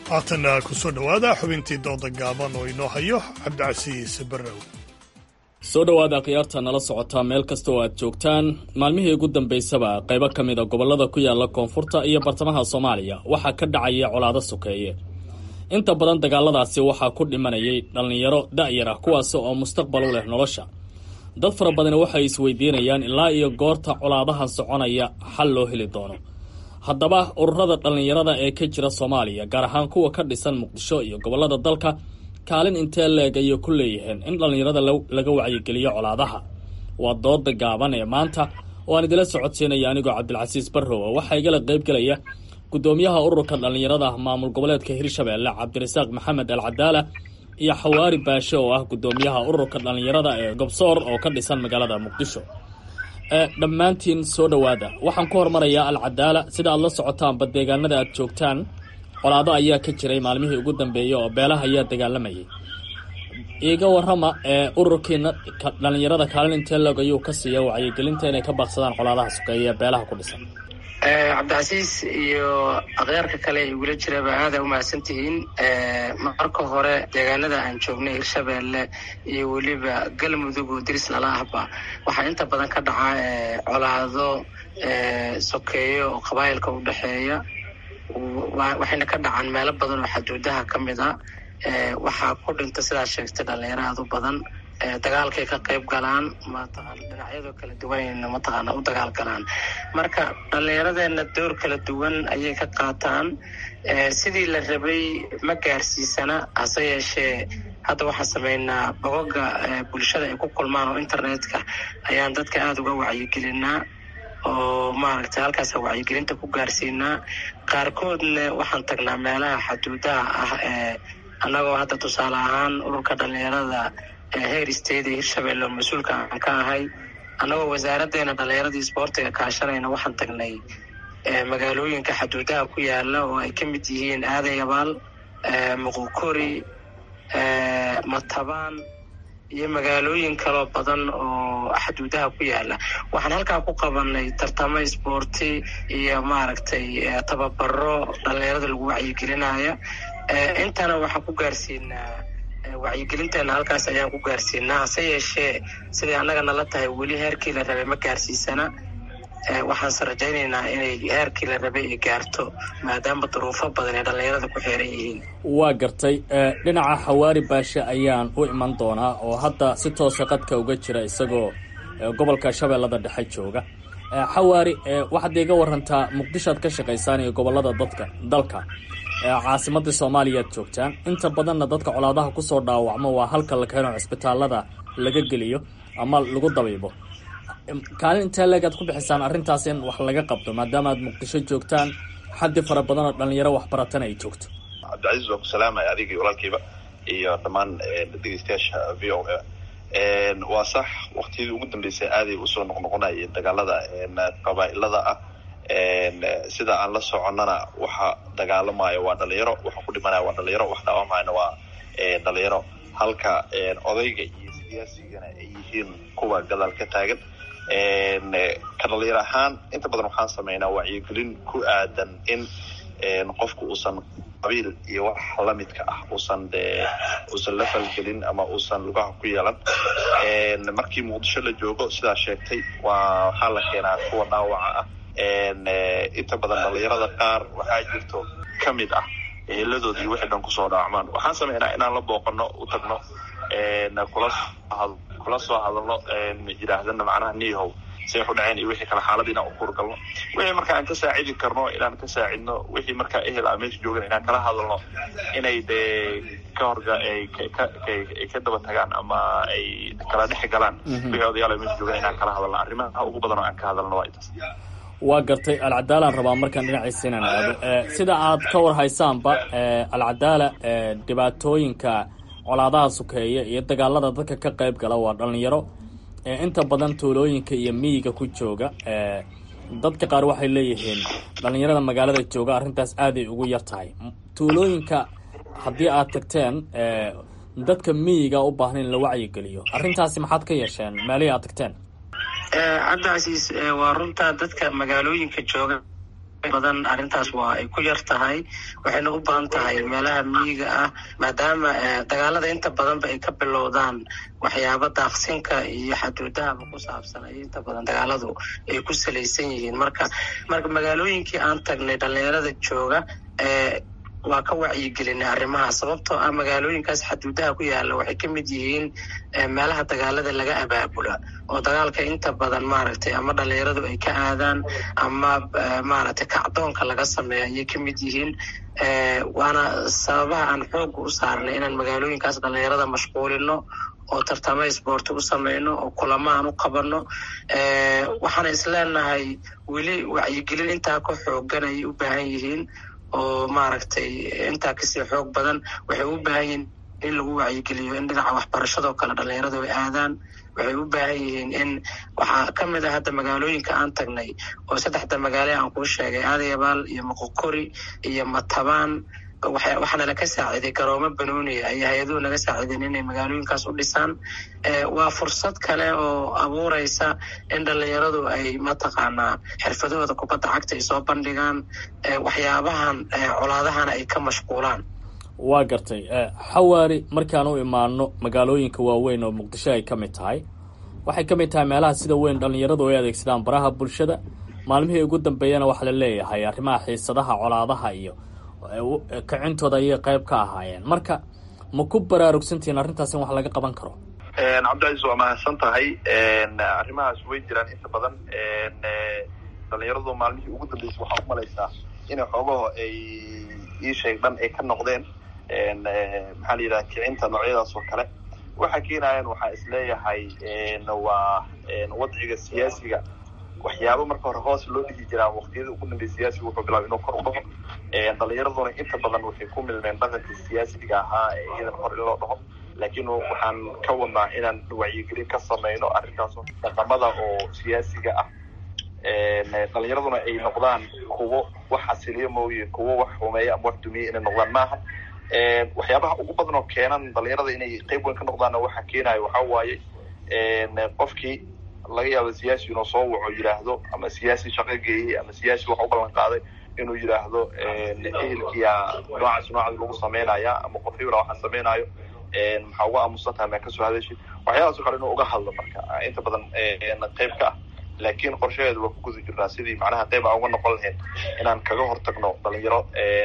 haatanna ku soo dhowaada xubintii dooda gaaban oo inoo hayo cabdicasiis barrow soo dhowaada khiyaarta nala socotaa meel kasta oo aad joogtaan maalmihii ugu dambaysaba qaybo ka mid a gobollada ku yaala koonfurta iyo bartamaha soomaaliya waxaa ka dhacaya colaado sokeeye inta badan dagaaladaasi waxaa ku dhimanayay dhallinyaro da'yar ah kuwaasi oo mustaqbal u leh nolosha dad fara badani waxay isweydiinayaan ilaa iyo goorta colaadahan soconaya xal loo heli doono haddaba ururada dhallinyarada ee ka jira soomaaliya gaar ahaan kuwa ka dhisan muqdisho iyo gobollada dalka kaalin intee leeg ayay ku leeyihiin in dhallinyarada laga wacyigeliyo colaadaha waa dooda gaaban ee maanta oo aan idila socodsiinaya anigoo cabdilcasiis barrow waxaa igala qaybgelaya guddoomiyaha ururka dhallinyarada maamul goboleedka hirshabeelle cabdirasaaq maxamed al cadaala iyo xawaari baashe oo ah guddoomiyaha ururka dhallinyarada ee gobsoor oo ka dhisan magaalada muqdisho dhammaantiin soo dhowaada waxaan ku hormarayaa al cadaala sida aad la socotaanba deegaanada aad joogtaan colaado ayaa ka jiray maalmihii ugu dambeeyey oo beelaha ayaa dagaalamayay iiga warrama ee ururkiina dhallinyarada kaalin intee log ayuu ka siiya wacyigelinta inay ka baaqsadaan colaadaha sokeeye ee beelaha ku dhisan cabdicasiis iyo akhyaarka kale ee igula jiraba aada umahadsan tihiin marka hore deegaanada aan joognay hirshabeelle iyo weliba galmudug oo diris lala ahba waxaa inta badan ka dhaca colaado sokeeyo oo qabaayilka u dhexeeya waxayna ka dhacaan meelo badan oo xaduudaha ka mid a waxaa ku dhinta sidaa sheegtay dhalinyaro aada u badan dagaalkay ka qayb galaan mataqaana dhinacyadoo kala duwanayna mataqaana u dagaal galaan marka dhallinyaradeena door kala duwan ayay ka qaataan sidii la rabay ma gaarsiisana hase yeeshee hadda waxaan sameynaa bogoga bulshada ay ku kulmaan oo internetka ayaan dadka aada uga wacyigelinaa oo maaragtay halkaasa wacyigelinta ku gaarsiinaa qaarkoodna waxaan tagnaa meelaha xaduudaha ah ee annagoo hadda tusaale ahaan ururka dhallinyarada heer state ee hirshabelle oo mas-uulka aan ka ahay annagoo wasaaraddeena dhallinyaradii isboortiga kaashanayna waxaan tagnay magaalooyinka xaduudaha ku yaala oo ay ka mid yihiin aadayabaal muqukori matabaan iyo magaalooyin kaloo badan oo xaduudaha ku yaala waxaan halkaa ku qabanay tartamo isboorti iyo maaragtay tababaro dhallinyarada lagu wacyigelinaya intana waxaan ku gaarsiinaa wacyigelinteena halkaas ayaan ku gaarsiinaa hase yeeshee siday annaga nala tahay weli heerkii la rabay ma gaarsiisana waxaanse rajaynaynaa inay heerkii la rabay ay gaarto maadaama duruufo badan ee dhallinyarada ku xeeran yihiin waa gartay dhinaca xawaari baashe ayaan u iman doonaa oo hadda si toosa qadka uga jira isagoo gobolka shabeellada dhexe jooga xawaari waxaad iga warantaa muqdishoad ka shaqaysaan iyo gobolada dadka dalka caasimadii soomaaliyaad joogtaan inta badanna dadka colaadaha kusoo dhaawacmo waa halka la keeno cisbitaalada laga geliyo ama lagu dabiibo kaalin intee leegaad ku bixisaan arrintaas in wax laga qabto maadaama aad muqdisho joogtaan xaddi fara badan oo dhalinyaro waxbaratana ay joogto cabdicasiis waan ku salaamaya adigii walaalkiiba iyo dhammaan dhegeystayaasha v o a waa sax waktiyadii ugu dambeysay aaday usoo noqnoqonaya dagaalada qabaa'ilada ah sida aan la soconnana waxa dagaalamayo waa dhalinyaro waxa ku dhimanaya waa dhalinyaro wax dhaawamayana waa dhalinyaro halka odayga iyo siyaasigana ay yihiin kuwa gadaal ka taagan ka dhalinyaro ahaan inta badan waxaan sameynaa wacyigelin ku aadan in qofku uusan qabiil iyo wax lamidka ah uusan de uusan la falgelin ama uusan lugaha ku yeelan markii muqdisho la joogo sidaa sheegtay waa waxaa la keenaa kuwa dhaawaca ah inta badan dhalinyarada qaar waxaa jirto ka mid ah eeladoodii wixii dhan kusoo dhaawacmaan waxaan sameynaa inaan la booqano u tagno kula kula soo hadalno yidhaahdana macnaha nihow say ku dhaceen iyo wixii kale xaaladii inaan u kurgalno wixii marka aan ka saacidi karno inaan ka saacidno wixii markaa ehel a meesha joogan inaan kala hadalno inay dee ka horga ay ay ka daba tagaan ama ay kala dhex galaan wixii odayaal meesha joogan inaan kala hadalno arrimaha ugu badan oo aan ka hadalno waa intaas waa gartay alcadaalaan rabaa markaan dhinaciisa inaan aado sida aad ka war haysaanba alcadaala dhibaatooyinka colaadaha sukeeya iyo dagaalada dadka ka qayb gala waa dhalinyaro inta badan tuulooyinka iyo miyiga ku jooga dadka qaar waxay leeyihiin dhalinyarada magaalada jooga arrintaas aaday ugu yar tahay tuulooyinka haddii aad tagteen dadka miyiga u baahan in la wacyigeliyo arrintaasi maxaad ka yeesheen meelihii aad tagteen cabdicasiis waa runtaa dadka magaalooyinka jooga badan arrintaas waa ay ku yar tahay waxayna u badan tahay meelaha miyiga ah maadaama dagaalada inta badanba ay ka bilowdaan waxyaaba daaqsinka iyo xaduudahaba ku saabsan ay inta badan dagaaladu ay ku salaysan yihiin marka marka magaalooyinkii aan tagnay dhalinyarada jooga waa ka wacyigelinay arrimaha sababtoo ah magaalooyinkaas xaduudaha ku yaala waxay ka mid yihiin meelaha dagaalada laga abaabula oo dagaalka inta badan maaragtay ama dhalinyaradu ay ka aadaan ama maaragtay kacdoonka laga sameeyo ayay ka mid yihiin waana sababaha aan xooga u saarnay inaan magaalooyinkaas dhalinyarada mashquulino oo tartamo isboorti u sameyno oo kulamo aan u qabanno waxaana isleenahay weli wacyigelin intaa ka xoogan ayay u baahan yihiin oo maaragtay intaa kasii xoog badan waxay u baahan yihiin in lagu wacyigeliyo in dhinaca waxbarashadoo kale dhalinyaradu ay aadaan waxay u baahan yihiin in waxaa ka mid ah hadda magaalooyinka aan tagnay oo saddexda magaale aan kuu sheegay aadayabaal iyo moqokori iyo matabaan waxaana laga saaciiday garoomo banooniya ay hay-aduhu naga saaciideen inay magaalooyinkaas u dhisaan waa fursad kale oo abuureysa in dhalinyaradu ay mataqaanaa xirfadahooda kubadda cagta ay soo bandhigaan waxyaabahan colaadahana ay ka mashquulaan waa gartay xawaari markaan u imaano magaalooyinka waaweyn oo muqdisho ay ka mid tahay waxay ka mid tahay meelaha sida weyn dhalinyaradu ay adeegsadaan baraha bulshada maalmihii ugu dambeeyana waxaa la leeyahay arrimaha xiisadaha colaadaha iyo kicintooda ayay qayb ka ahaayeen marka ma ku baraarugsantihiin arrintaas in wax laga qaban karo cabdicaiis waa mahadsan tahay arrimahaas way jiraan inta badan dhalinyaradu maalmihii ugu dambeysay waxaa umalaysaa inay xoogaho ay ii sheeg dhan ay ka noqdeen maxaa la yidhaha kicinta noocyadaas oo kale waxa keenayan waxaa isleeyahay waa wadciga siyaasiga waxyaaba marka hore hoos loo dhihi jiraa waktiyada ugu dambeya siyaasiga wuxuu bilaabay inuu kor u dhaho dhalinyaraduna inta badan waxay ku milmeen dhaqanka siyaasiga ahaa ee iyadan hor in loo dhaho laakiin waxaan ka wadnaa inaan wacyigelin ka sameyno arrintaas dhaqamada oo siyaasiga ah dhalinyaraduna ay noqdaan kuwo wax xasiliyo mooye kuwo wax xumeeya ama wax dumiye inay noqdaan maaha waxyaabaha ugu badan oo keenan dhalinyarada inay qeyb weyn ka noqdaanna waxa keenayo waxaa waaye qofkii laga yaabo siyaasi inuu soo waco yidhaahdo ama siyaasi shaqo geeyey ama siyaasi wax u ballan qaaday inuu yidhaahdo ehelkiya noocaas noocaas lagu sameynaya ama qof hebla waxaan sameynaayo maxaa uga aamusan tahay maa kasoo hadashid waxyaalahaasoo kale inuu uga hadlo marka inta badan qeyb ka ah laakiin qorshaheedu waa ku guda jirnaa sidii macnaha qeyb aan uga noqon lahayn inaan kaga hortagno dhalinyaro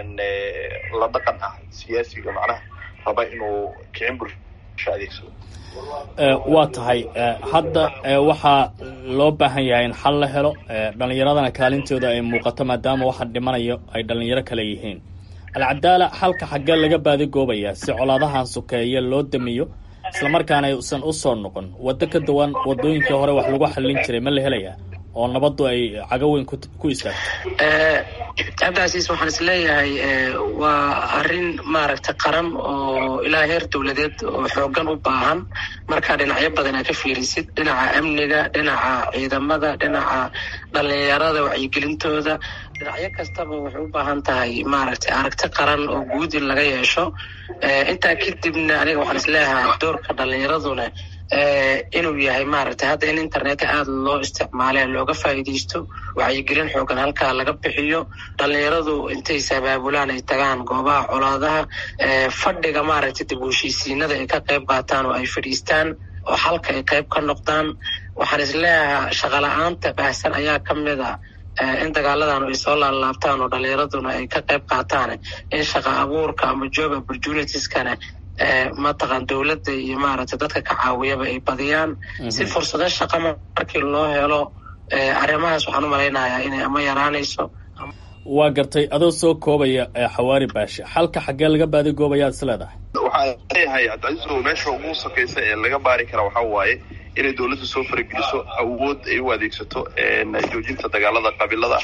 la dhaqan ah siyaasiga macnaha raba inuu kicin bulsho adeegsado waa tahay hadda waxaa loo baahan yahay in xal la helo dhalinyaradana kaalintooda ay muuqato maadaama waxa dhimanayo ay dhalinyaro kale yihiin alcadaala xalka xaggee laga baadigoobayaa si colaadahan sokeeye loo damiyo islamarkaana aysan usoo noqon waddo ka duwan wadooyinkii hore wax lagu xallin jiray ma la helayaa oo nabaddu ay cago weyn ku istaagto cabdicasiis waxaan is leeyahay waa arrin maaragtay qaran oo ilaa heer dowladeed oo xoogan u baahan markaa dhinacyo badan aad ka fiirisid dhinaca amniga dhinaca ciidamada dhinaca dhalinyarada wacyigelintooda dhinacyo kastaba waxay u baahan tahay maaragtay aragti qaran oo guud in laga yeesho intaa kadibna aniga waxaan is leeyahay doorka dhalinyaraduna inuu yahay maaragtay hadda in internetka aada loo isticmaale looga faa'iidaysto wacyigelin xoogan halkaa laga bixiyo dhalinyaradu intay sabaabulaan ay tagaan goobaha colaadaha fadhiga maaragtay dib u heshiisiinada ay ka qayb qaataan oo ay fadhiistaan oo halka ay qayb ka noqdaan waxaan is leeyahay shaqala-aanta baahsan ayaa ka mid a in dagaaladan ay soo laalaabtaan oo dhalinyaraduna ay ka qayb qaataan in shaqa abuurka ama job opportunitieskana mataqan dowladda iyo maaragtay dadka ka caawiyaba ay badiyaan si fursado shaqa markii loo helo arrimahaas waxaan u malaynayaa inay ama yaraanayso waa gartay adoo soo koobaya xawaari baashe xalka xaggee laga baadigoobayaad is leedahay waxaa leeyahay cabdicaiiso meesha ugu sakaysa ee laga baari kara waxaa waaye inay dowladdu soo farageliso awood ay u adeegsato joojinta dagaalada qabiilada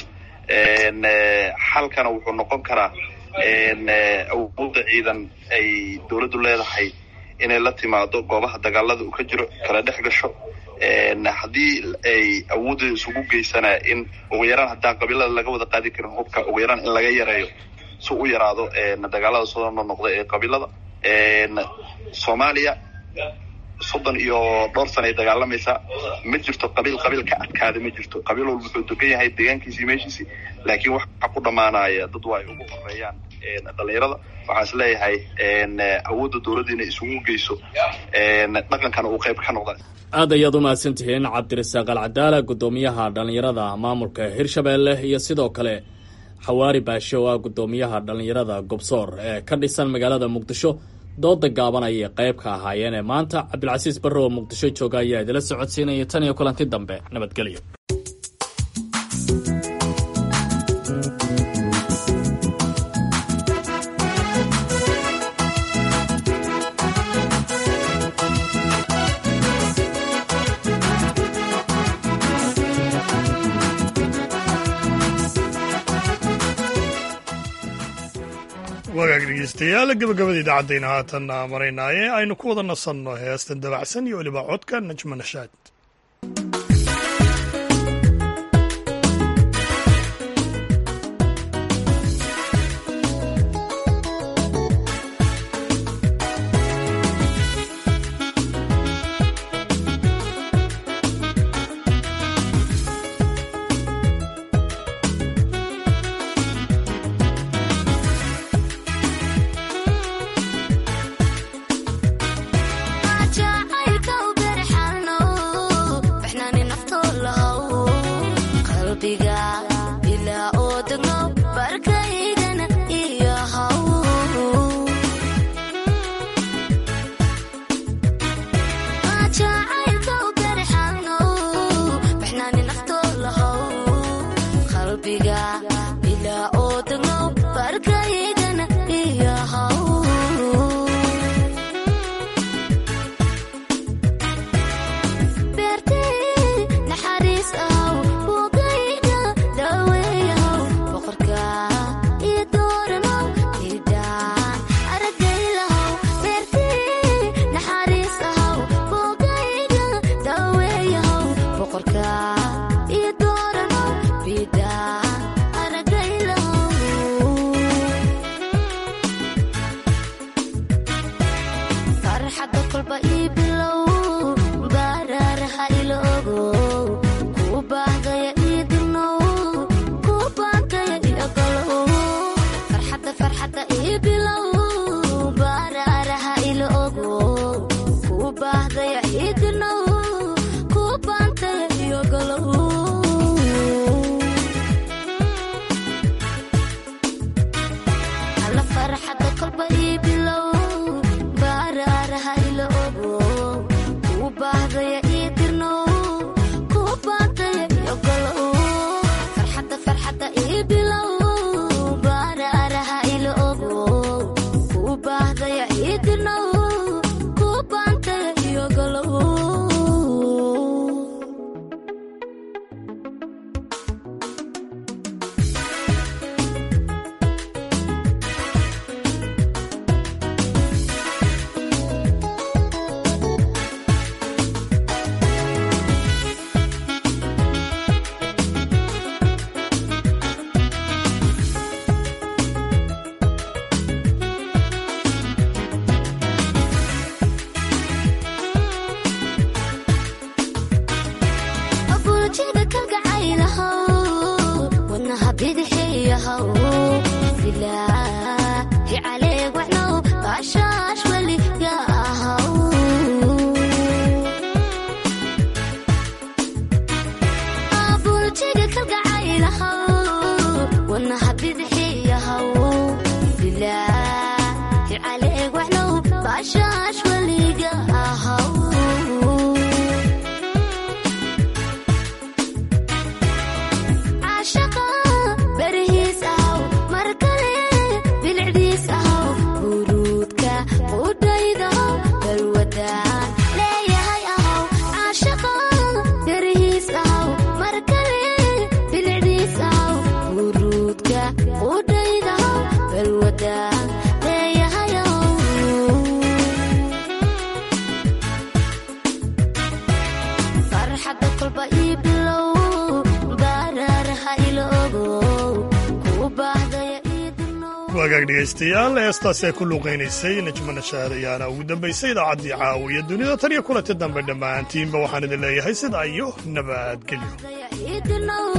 xalkana wuxuu noqon karaa awoodda ciidan ay dowladdu leedahay inay la timaado goobaha dagaalada uu ka jiro kala dhex gasho haddii ay awoodda isugu geysanaa in ugu yaraan haddaan qabiilada laga wada qaadi karin hubka ugu yaraan in laga yareeyo si u yaraado dagaalada soo noqda ee qabiilada soomaaliya soddon iyo dhowr sana ay dagaalamaysaa ma jirto qabiil qabiil ka adkaada ma jirto qabiil walba wuxuu degan yahay deegaankiisii meeshiisii laakiin waxa ku dhammaanaya dad waa ay ugu horeeyaan dhalinyarada waxaan is leeyahay awoodda dowladda inay isugu geyso dhaqankana uu qayb ka noqda aad ayaad u mahadsan tihiin cabdirasaaq alcadaala guddoomiyaha dhallinyarada maamulka hirshabeelle iyo sidoo kale xawaari baashe oo ah guddoomiyaha dhallinyarada gobsoor ee ka dhisan magaalada muqdisho dooda gaaban ayay qayb ka ahaayeen ee maanta cabdilcasiis barre oo muqdisho jooga ayaa idila socodsiinaya tan iyo kulanti dambe nabadgelyo wagaag dhegeystayaal gabagabada idaacadayna haatanna maraynaaye aynu ku wada nasanno heestan dabacsan iyo weliba codka najma nashaad Ashaqa berihiis aw wagaag dhegaystayaal heestaasi ay ku luuqaynaysay najma nashaad ayaana ugu dambaysay idaacaddii caawiya dunida tan iyo kulanti dambe dhammaantiinba waxaan idin leeyahay sidaa iyo nabadgelyo